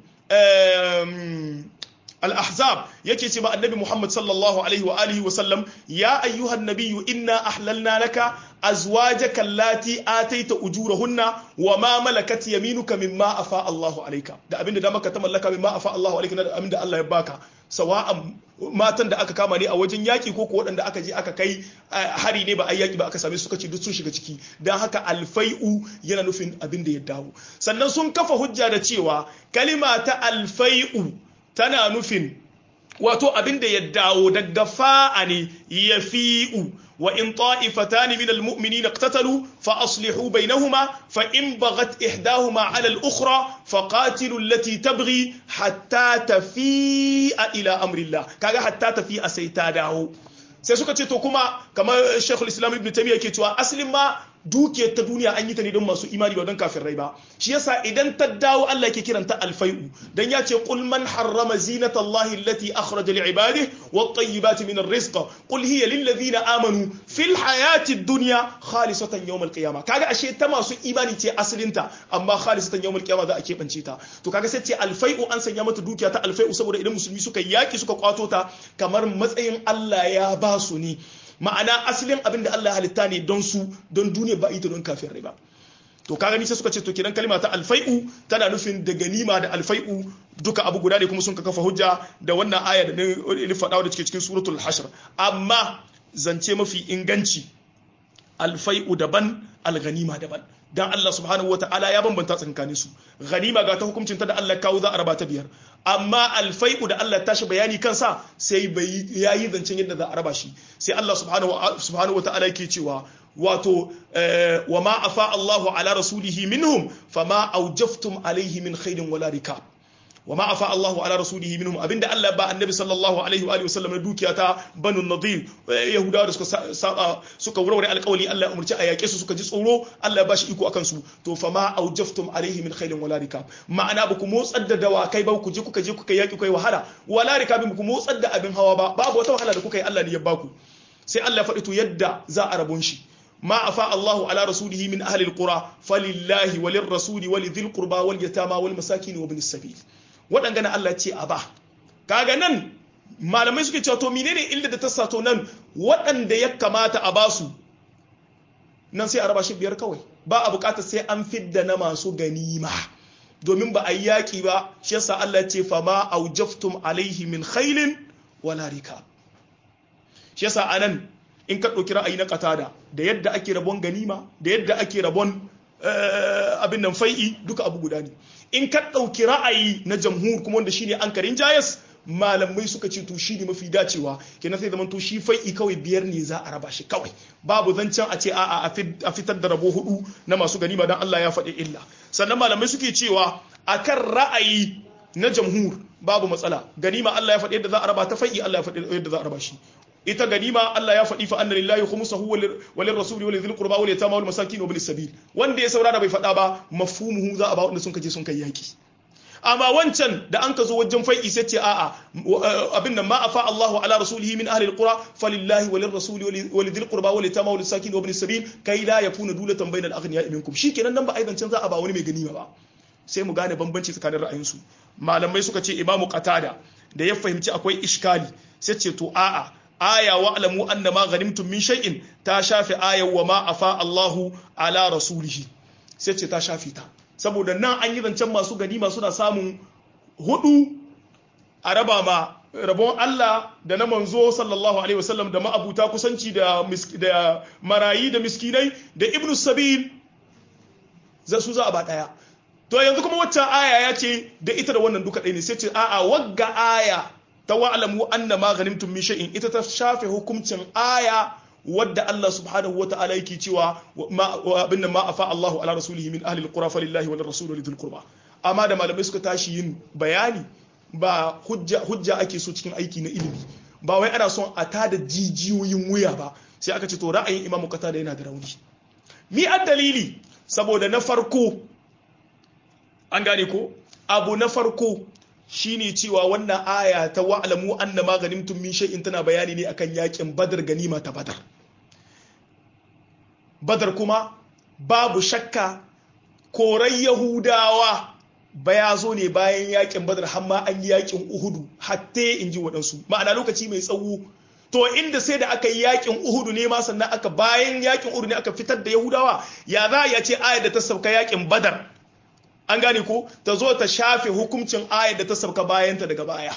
Speaker 1: al-ahzab yake ce ma annabi Muhammad sallallahu alaihi wa alihi wa sallam ya ayyuhan nabiyyu inna ahlalna laka azwajaka allati ataita ujurahunna wa ma malakat yaminuka mimma afa Allahu alayka da abinda da maka ta mallaka mimma afa Allahu alayka da abinda Allah ya baka sawa'an matan da aka kama ne a wajen yaki ko ko waɗanda aka je aka kai hari ne ba a yaki ba aka same su suka ce duk sun shiga ciki don haka alfai'u yana nufin abin da ya dawo sannan sun kafa hujja da cewa kalima ta alfai'u tana nufin wato abin da ya dawo daga fa'a ne ya fi'u wa in ta'ifatan min almu'minin iqtatalu fa aslihu bainahuma fa in baghat ihdahuma 'ala al-ukhra fa qatilu allati tabghi hatta tafi'a ila amri Allah kaga hatta tafi'a sai ta dawo sai suka ce to kuma kamar Sheikhul Islam Ibn Taymiyyah yake cewa aslin ma dukiyar ta duniya an yi ta ne don masu imani ba don kafirai ba shi yasa idan ta dawo Allah yake kiranta alfai'u dan ya ce qul man harrama zinata Allah allati akhraja li ibadihi wat tayyibati min ar-rizq qul hiya lil ladina amanu fil hayati ad-dunya khalisatan yawm al-qiyamah kaga ashe ta masu imani ce asalinta amma khalisatan yawm al-qiyamah za a keɓance ta to kaga sai ce alfai'u an sanya mata dukiya ta alfai'u saboda idan musulmi suka yaki suka kwato ta kamar matsayin Allah ya ba su ne ma'ana asalin abin da Allah halitta ne don su don duniya ba ita don kafin riba to ka gani sai suka ce to kiran kalma ta alfai'u tana nufin da ganima da alfai'u duka abu guda ne kuma sun ka kafa hujja da wannan aya da ni faɗa da cike cikin suratul hashr amma zance mafi inganci alfai'u daban alganima daban dan Allah subhanahu wataala ya bambanta tsakanin su ganima ga ta hukuncin ta da Allah kawo za a raba ta biyar amma alfai'u da Allah tashi bayani kansa sai bai yayi zancen yadda za a raba shi sai Allah subhanahu subhanahu wataala yake cewa wato wa ma afa Allahu ala rasulihi minhum fama aujaftum alaihi min khairin wala rikab wa ma afa Allahu ala rasulihi minhum abinda Allah ba annabi sallallahu alaihi wa alihi wasallam na dukiya ta banu nadir yahudawa da suka saba suka wurware alƙawali Allah ya umurci a yake su suka ji tsoro Allah ya bashi iko akan su to fa ma aujaftum alaihi min khairin wala rikab ma'ana ba ku motsar da dawakai ba ku je kuka je kuka yaki kai wahala wala rikabin ku motsar da abin hawa ba babu wata wahala da kuka yi Allah ne ya baku sai Allah ya faɗi to yadda za a rabon shi ما أفاء الله على رسوله من أهل القرى فلله وللرسول ولذي القربى واليتامى والمساكين وابن السبيل waɗangana Allah ce a ba kaga nan malamai suke cewa to menene illa da ta sato nan waɗanda ya kamata a basu nan sai a raba shi biyar kawai ba a bukatar sai an fidda na masu ganima domin ba a yi yaƙi ba shi yasa Allah ce fa ma aujaftum alaihi min khailin wala rikab shi yasa anan in ka ɗauki ra'ayi na katada da yadda ake rabon ganima da yadda ake rabon abin nan fai'i duka abu guda ne in ka ɗauki ra'ayi na jamhur kuma wanda shine an karin jayas malamai suka ce to shi ne mafi dacewa kenan sai zaman to shi fai'i kawai biyar ne za a raba shi kawai babu zancen a ce a'a a fitar da rabo hudu na masu ganima dan Allah ya faɗi illa sannan malamai suke cewa akan ra'ayi na jamhur babu matsala ganima Allah ya faɗi yadda za a raba ta fai'i Allah ya faɗi yadda za a raba shi ita ganima Allah ya faɗi fa anna lillahi khumsuhu walil rasuli walil dhil qurba wal yatama wal masakin wa bil sabil wanda ya saurara bai faɗa ba mafhumuhu za a ba wanda sun kaje sun kai yaki amma wancan da an ka zo wajen fai'i sai ce a'a abin nan ma afa Allahu ala rasulihi min ahli alqura falillahi walir rasuli walil dhil qurba wal yatama wal masakin wa bil sabil kai la yakuna dulatan bainal aghniya minkum shikenan nan ba aidan can za a ba wani mai ganima ba sai mu gane bambanci tsakanin ra'ayinsu malamai suka ce imamu qatada da ya fahimci akwai iskali sai ce to a'a aya wa alamu anna ma ghanimtum min shay'in ta shafi aya wa ma afa Allahu ala rasulihi sai ce ta shafi ta saboda nan an yi zancen masu ganima suna samun hudu a raba ma rabon Allah da na manzo sallallahu alaihi wasallam da ma'abuta kusanci da da marayi da miskinai da ibnu sabil za su za a ba daya to yanzu kuma waccan aya ya ce da ita da wannan duka ɗaya ne sai ce a'a wagga aya ta wa'alamu anna ma ghanimtum min shay'in ita ta shafe hukuncin aya wadda Allah subhanahu wa ta'ala yake cewa abin ma afa Allahu ala rasulihi min ahli alqura falillahi wal rasul walidhil qurba amma da malamai suka tashi yin bayani ba hujja hujja ake so cikin aiki na ilimi ba wai ana son a tada jijiyoyin wuya ba sai aka ce to ra'ayin imamu kata da yana da rauni mi an dalili saboda na farko an gane ko abu na farko shine cewa wannan aya ta wa'lamu anna ma ganimtum min shay'in tana bayani ne akan yakin badar ganima ta badar badar kuma babu shakka korai yahudawa baya zo ne bayan yakin badar har ma an yi yakin uhudu hatta in ji waɗansu ma'ana lokaci mai tsawo to inda sai da aka yi yakin uhudu ne ma sannan aka bayan yakin uhudu ne aka fitar da yahudawa ya za ya ce ayar da ta sauka yakin badar an gane ko ta zo ta shafe hukuncin ayar da ta sauka bayanta daga baya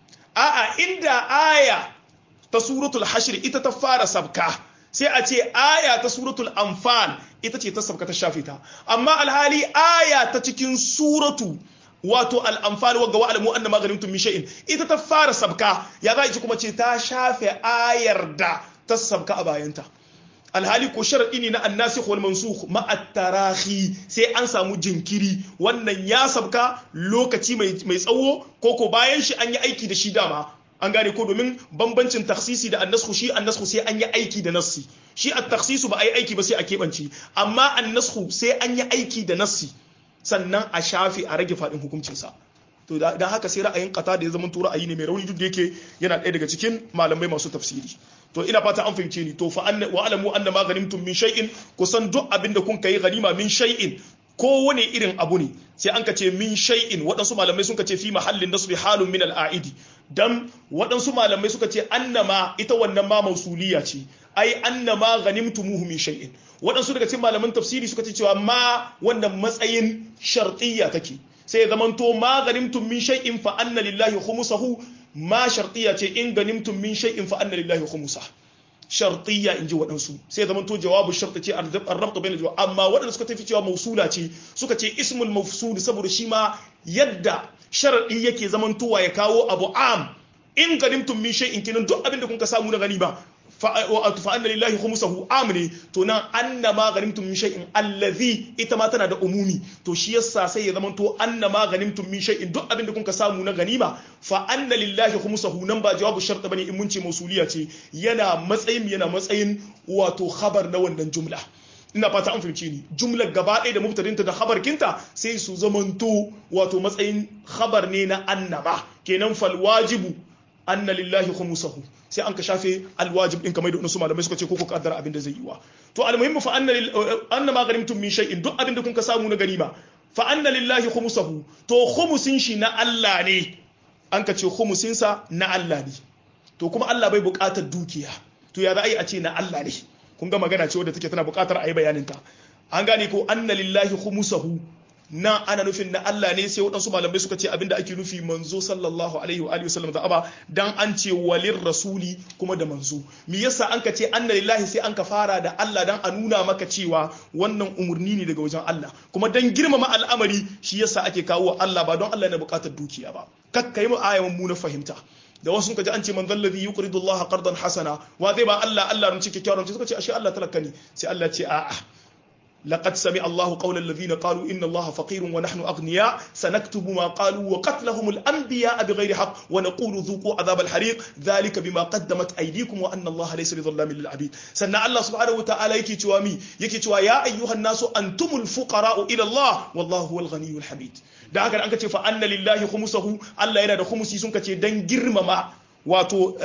Speaker 1: a'a inda aya ta suratul hashr ita ta fara sabka sai a ce aya ta suratul anfal ita ce ta sabka ta shafe ta amma alhali aya ta cikin suratu wato al'amfani wa ga wa'alamu an na maganin tun shay'in ita ta fara sabka ya za ci kuma ce ta shafe ayar da ta sabka a bayanta alhali ko sharaɗi ne na annasi wal mansukh ma'attarahi sai an samu jinkiri wannan ya sabka lokaci mai tsawo ko ko bayan shi an yi aiki da shi dama an gane ko domin bambancin taksisi da annasku shi annasku sai an yi aiki da nassi shi a taksisu ba a yi aiki ba sai a keɓance amma annasku sai an yi aiki da nassi sannan a shafe a rage faɗin hukuncinsa to da haka sai ra'ayin kata da ya zama to ra'ayi ne mai rauni duk da yake yana ɗaya daga cikin malamai masu tafsiri to ina fata an fahimce ni to fa anna wa alamu anna ma ghanimtum min shay'in kusan duk abin da kun kai ganima min shay'in kowane irin abu ne sai an ka ce min shay'in waɗansu malamai sun ka ce fi mahallin nasbi halun min al'aidi dan waɗansu malamai suka ce annama ita wannan ma mausuliya ce ai annama ghanimtumuhu min shay'in waɗansu daga cikin malaman tafsiri suka ce cewa ma wannan matsayin shartiyya take sai ya zamanto ma ghanimtum min shay'in fa anna lillahi khumsahu ma shartiyya ce in ghanimtum min shay'in fa anna lillahi khumsahu shartiyya in ji waɗansu sai ya zamanto jawabu sharti ce arrabta bai jawab amma waɗanda suka tafi cewa mausula ce suka ce ismul mafsud saboda shi ma yadda sharadi yake zamantowa ya kawo abu am in ganimtum min shay'in kinan duk abin da kun ka samu na gani ba fa anna lillahi khumsahu amne to nan anna ma ganimtum min shay'in allazi ita ma tana da umumi to shi yasa sai ya zama to anna ma ganimtum min shay'in duk abin da kun ka samu na ganima fa anna lillahi khumsahu nan ba jawabu shart bane in mun ce mausuliya ce yana matsayin yana matsayin wato khabar na wannan jumla ina fata an fahimci ni jumlar gaba ɗaya da mubtadinta da khabar kinta sai su zamanto wato matsayin khabar ne na annama kenan fal wajibu anna lillahi khumsahu sai an ka shafe alwajib din kamar da wasu malamai suka ce ko ku kaddara abin da zai yi wa to almuhimmu fa anna anna ma ghanimtum min shay'in duk abin da kun ka samu na ganima fa anna lillahi khumsahu to khumsin shi na Allah ne an ka ce khumsin sa na Allah ne to kuma Allah bai buƙatar dukiya to ya za a yi a ce na Allah ne kun ga magana ce wadda take tana buƙatar a yi bayanin ta an gane ko anna lillahi khumsahu na ana nufin na Allah ne sai waɗansu malamai suka ce abinda ake nufi manzo sallallahu alaihi wa alihi wasallam da aba dan an ce walir rasuli kuma da manzo me yasa an ka ce anna lillahi sai an ka fara da Allah dan a nuna maka cewa wannan umurni ne daga wajen Allah kuma dan girmama al'amari shi yasa ake kawo Allah ba don Allah na bukatar dukiya ba kakka yi mu ayawan mu na fahimta da wasu suka ji an ce man zallazi yuqridu Allah qardan hasana wa zai ba Allah Allah ran cike kyawun suka ce ashe Allah talaka ne sai Allah ce a'a لقد سمع الله قول الذين قالوا إن الله فقير ونحن أغنياء سنكتب ما قالوا وقتلهم الأنبياء بغير حق ونقول ذوقوا عذاب الحريق ذلك بما قدمت أيديكم وأن الله ليس بظلام للعبيد سنة الله سبحانه وتعالى يكي توامي يكي توا يا أيها الناس أنتم الفقراء إلى الله والله هو الغني الحميد da haka an ka ce fa anna lillahi khumsuhu Allah yana da khumsi sun ka ce dan girmama wato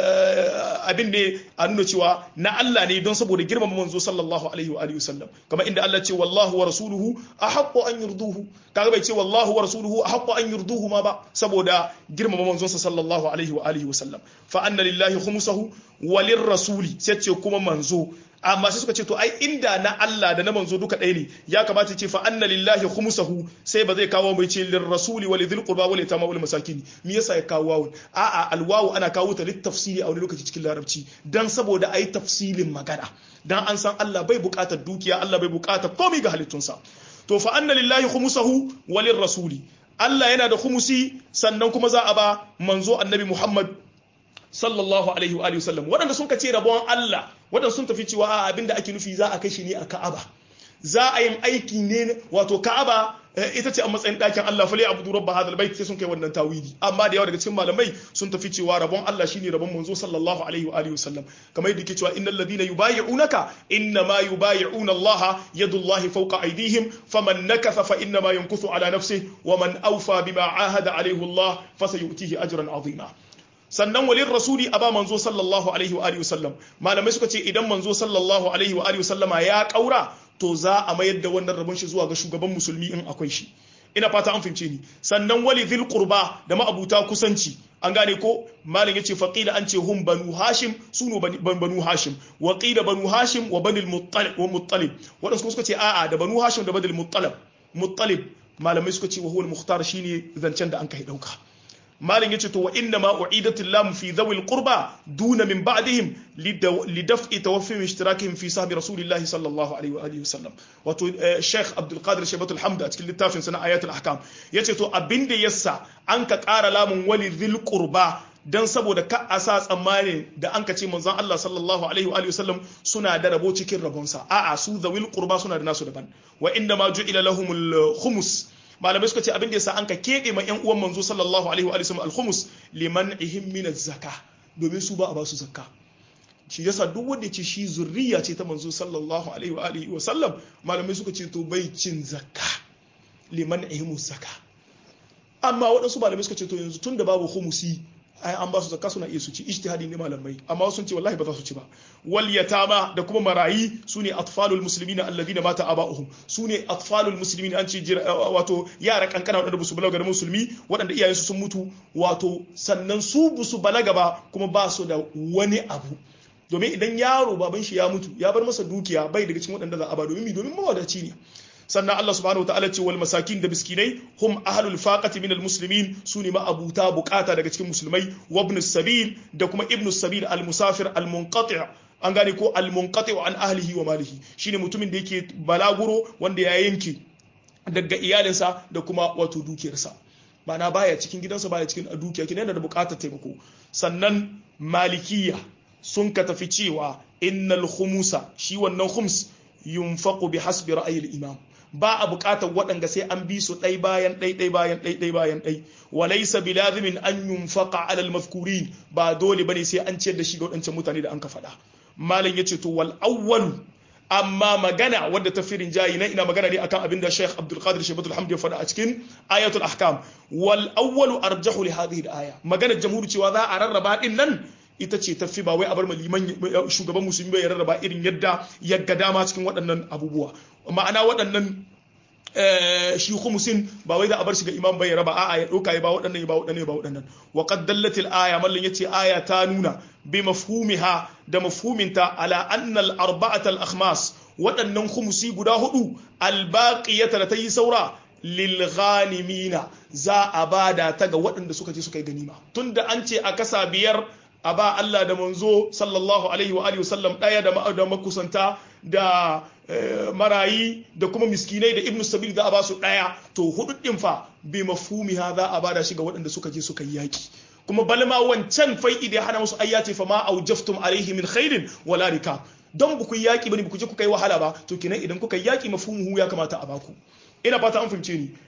Speaker 1: abin da a nuna cewa na Allah ne don saboda girmama manzo sallallahu alaihi wa alihi wasallam kamar inda Allah ce wallahu wa rasuluhu ahaqqu an yurduhu kaga bai ce wallahu wa rasuluhu ahaqqu an yurduhu ma ba saboda girmama manzon sa sallallahu alaihi wa alihi wasallam fa anna lillahi khumsahu walir rasuli sai ce kuma manzo amma sai suka ce to ai inda na Allah da na manzo duka ɗaya ne ya kamata ce fa anna lillahi khumsahu sai ba zai kawo mai ce lir rasuli wal dhil qurba wal yatama wal masakin me yasa ya kawo wawun a'a alwawu ana kawo ta lit tafsiri a wani lokaci cikin larabci dan saboda ai tafsilin magana dan an san Allah bai buƙatar dukiya Allah bai buƙatar komai ga halittunsa to fa anna lillahi khumsahu walir rasuli Allah yana da khumusi sannan kuma za a ba manzo annabi Muhammad sallallahu alaihi wa alihi wasallam waɗanda sun kace rabon Allah waɗanda sun tafi cewa abinda ake nufi za a kai shi ne a Ka'aba za a yin aiki ne wato Ka'aba ita ce a matsayin ɗakin Allah fa abudu rabba hadal bait sai sun kai wannan tawili amma da yawa daga cikin malamai sun tafi cewa rabon Allah shine rabon manzo sallallahu alaihi wa alihi wasallam kamar yadda yake cewa innal ladina yubayyi'unaka inna ma yubayyi'una Allah yadullahi fawqa aydihim faman nakatha fa inna ma yankuthu ala nafsihi wa man awfa bima ahada alaihi Allah fasayutihi ajran azima sannan walin rasuli a ba manzo sallallahu alaihi wa alihi wasallam malamai suka ce idan manzo sallallahu alaihi wa alihi wasallama ya kaura to za a mayar da wannan rabon shi zuwa ga shugaban musulmi in akwai shi ina fata an fahimce ni sannan wali dhil qurba da ma'abuta kusanci an gane ko malam yace faqila an ce hum banu hashim sunu banu hashim wa qila banu hashim wa banil muttalib wa muttalib wadansu suka ce a'a da banu hashim da banil muttalib muttalib malamai suka ce wa huwa al-mukhtar shine zancen da an kai dauka malin yace to wa inna ma u'idatul lam fi dhawil qurba duna min ba'dihim li daf'i tawaffi ishtirakihim fi sahbi rasulillahi sallallahu alaihi wa alihi wasallam wato sheikh abdul qadir shaybatul hamd a cikin littafin sana ayatul ahkam yace to abinda yassa an ka ƙara lamun wali dhil qurba dan saboda ka a sa tsammanin da an ka ce manzon Allah sallallahu alaihi wa alihi wasallam suna da rabo cikin rabonsa a'a su dhawil qurba suna da nasu daban wa inna ma ju'ila lahumul khumus malamai suka ce abin da yasa an ka keɓe ma 'yan uwan manzo sallallahu alaihi wa sallam alhumus liman ihim min zakka domin su ba a ba su zakka shi yasa duk wanda ce shi zurriya ce ta manzo sallallahu alaihi wa alihi wa sallam malamai suka ce to bai cin zakka liman ihim zakka amma waɗansu malamai suka ce to yanzu tun da babu humusi ai an ba su zakka suna iya su ci ijtihadi ne malamai amma sun ce wallahi ba za su ci ba wal yatama da kuma marayi sune atfalul muslimina alladhina mata aba'uhum sune atfalul muslimin an ce wato yara kankana wadanda ba su balaga da musulmi wadanda iyayensu sun mutu wato sannan su bu su balaga ba kuma ba su da wani abu domin idan yaro baban shi ya mutu ya bar masa dukiya bai daga cikin wadanda za a ba domin mi domin mawadaci ne sannan Allah subhanahu wataala ce wal masakin da miskinai hum ahlul faqati min al muslimin sune ma abuta bukata daga cikin musulmai wa ibn sabil da kuma ibn sabil al musafir al munqati' an gane ko al munqati' an ahlihi wa malihi shine mutumin da yake balaguro wanda ya yanke daga iyalinsa da kuma wato dukiyarsa ma'ana baya cikin gidansa baya cikin dukiya kina yana da bukatar taimako sannan malikiya sun ka tafi cewa innal khumusa shi wannan khums yunfaqu bi hasbi ra'ayil imam ba a buƙatar waɗanda sai an bi su ɗai bayan ɗai ɗai bayan ɗai ɗai bayan ɗai walaisa bilazimin an yunfaqa alal mafkurin ba dole bane sai an ciyar da shi ga waɗancan mutane da an ka faɗa malam yace to wal awwalu amma magana wadda ta firin jayi na ina magana ne akan abin da Sheikh Abdul Qadir Shaybatul Hamd ya faɗa a cikin ayatul ahkam wal awwalu arjahu li hadhihi al aya magana jamhuri cewa za a rarraba din nan ita ce tafi ba wai a bar liman shugaban musulmi bai rarraba irin yadda ya ga dama cikin waɗannan abubuwa ma'ana waɗannan shi khumusin ba wai da a bar shi ga imam bai raba a'a ya ɗauka ya ba waɗannan ya ba waɗannan ya ba waɗannan wa qad dallatil aya mallan yace aya ta nuna bi mafhumiha da mafhuminta ala anna al arba'at al akhmas waɗannan khumusi guda hudu al baqiyata da tayi saura lil ghanimina za a bada ta ga waɗanda suka je suka yi ganima tunda an ce a kasa biyar a ba Allah da manzo sallallahu alaihi wa alihi wasallam daya da da makusanta da marayi da kuma miskinai da ibnu sabil za a ba su daya to hudu din fa bi mafhumi ha za a bada shi ga waɗanda suka je suka yi yaki kuma balma wancan fai'i da ya hana musu ayyati fa ma aujaftum alaihi min khairin wala rika don ba ku yi yaki bane ba ku je kuka yi wahala ba to kenan idan kuka yi yaki mafhumuhu ya kamata a baku ina fata an fahimce ni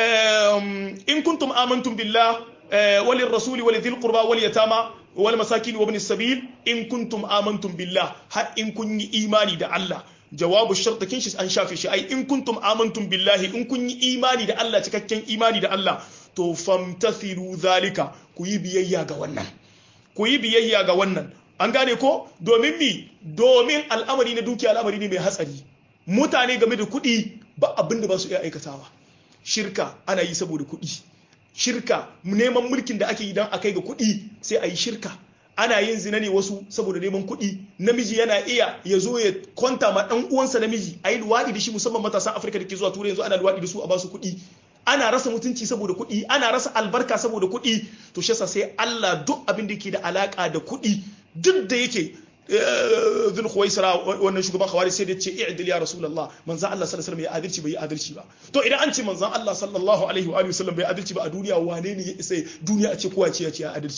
Speaker 1: in kuntum amantum billah walil rasuli walidhil qurba wal yatama wal masakin wa ibn sabil in kuntum amantum billah har in kun yi imani da Allah jawabu shart kin shi an shafe shi ai in kuntum amantum billahi in kun yi imani da Allah cikakken imani da Allah to famtathiru zalika ku yi biyayya ga wannan ku yi biyayya ga wannan an gane ko domin mi domin al'amari na dukiya al'amari ne mai hatsari mutane game da kuɗi ba abin da ba su iya aikatawa shirka ana yi saboda kuɗi shirka neman mulkin da ake yi don a kai ga kuɗi sai a yi shirka ana yin zina ne wasu saboda neman kuɗi namiji yana iya ya zo ya kwanta ma ɗan uwansa namiji a yi luwaɗi da shi musamman matasan afirka da ke zuwa turai yanzu ana luwaɗi da su a basu kuɗi ana rasa mutunci saboda kuɗi ana rasa albarka saboda kuɗi to shi sai Allah duk abin da ke da alaka da kuɗi duk da yake zul khuwaisara wannan shugaban khawari sai da ce i'dil ya rasulullah manzon Allah sallallahu alaihi wasallam ya adalci bai adalci ba to idan an ce manzon Allah sallallahu alaihi wa sallam bai adalci ba a duniya wane ne ya isa duniya a ce kowa ce ya ce ya adalci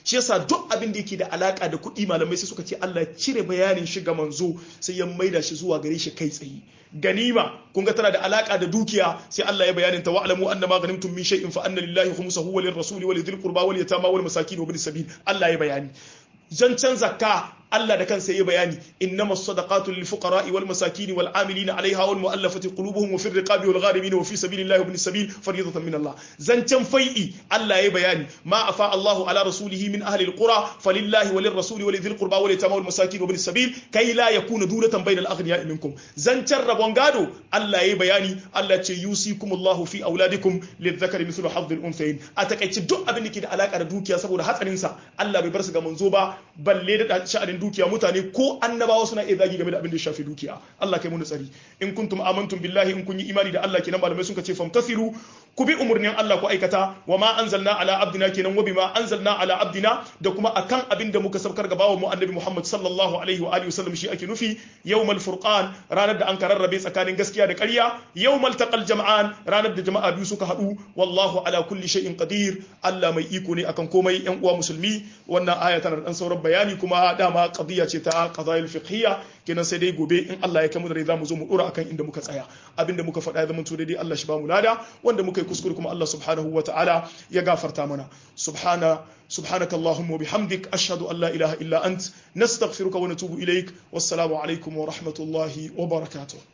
Speaker 1: shi yasa duk abin da yake da alaka da kuɗi malamai sai suka ce Allah cire bayanin shi ga manzo sai ya maida shi zuwa gare shi kai tsaye ganima kun ga tana da alaka da dukiya sai Allah ya bayanin ta wa'lamu anna ma ghanimtum min shay'in fa anna lillahi khumsahu wa lirrasuli wa lidhil qurba wal yatama wal masakin wa bin sabil Allah ya bayani zancen zakka Allah da kansa yi bayani innamas sadaqatu lil fuqara'i wal masakin wal amilina 'alayha wal mu'allafati qulubuhum wa fir riqabi wal gharimin wa fi sabilillahi wa ibn sabil fariidatan min Allah zancen fai'i Allah ya bayani ma afa Allahu ala rasulihi min ahli al qura falillahi walir rasuli wal dhil qurba wal yatama wal masakin wa ibn sabil kay la yakuna dulatan bayna al aghniya'i minkum zancen rabon gado Allah ya bayani Allah ce yusikumullahu fi auladikum lidhakari mithlu hadh al unthayn a takaice duk abin da ke da alaka da dukiya saboda hatsarin sa Allah bai bar su ga manzo ba balle da sha'anin dukiya mutane ko annabawa suna iya zagi game da abin da ya shafi dukiya Allah kai mu tsari in kuntum amantum billahi in kun yi imani da Allah kenan malamai sun ce famtasiru ku bi umurnin Allah ku aikata wa ma anzalna ala abdina kenan wa bima anzalna ala abdina da kuma akan abin da muka saukar ga bawo mu annabi Muhammad sallallahu alaihi wa alihi wasallam shi ake nufi yawmal furqan ranar da an kararrabe tsakanin gaskiya da ƙarya yawmal taqal jam'an ranar da jama'a biyu suka haɗu wallahu ala kulli shay'in qadir Allah mai iko ne akan komai yan uwa musulmi wannan aya tana da dan sauran bayani kuma dama qadiya ce ta qadail fiqhiyya kenan sai dai gobe in Allah ya kai mu da za mu zo mu dora akan inda muka tsaya abinda muka faɗa ya zama to daidai Allah shi ba mu lada wanda muka yi kuskure kuma Allah subhanahu wa ta'ala ya gafarta mana subhana سبحانك اللهم وبحمدك أشهد أن لا إله إلا أنت نستغفرك ونتوب إليك والسلام عليكم ورحمة الله وبركاته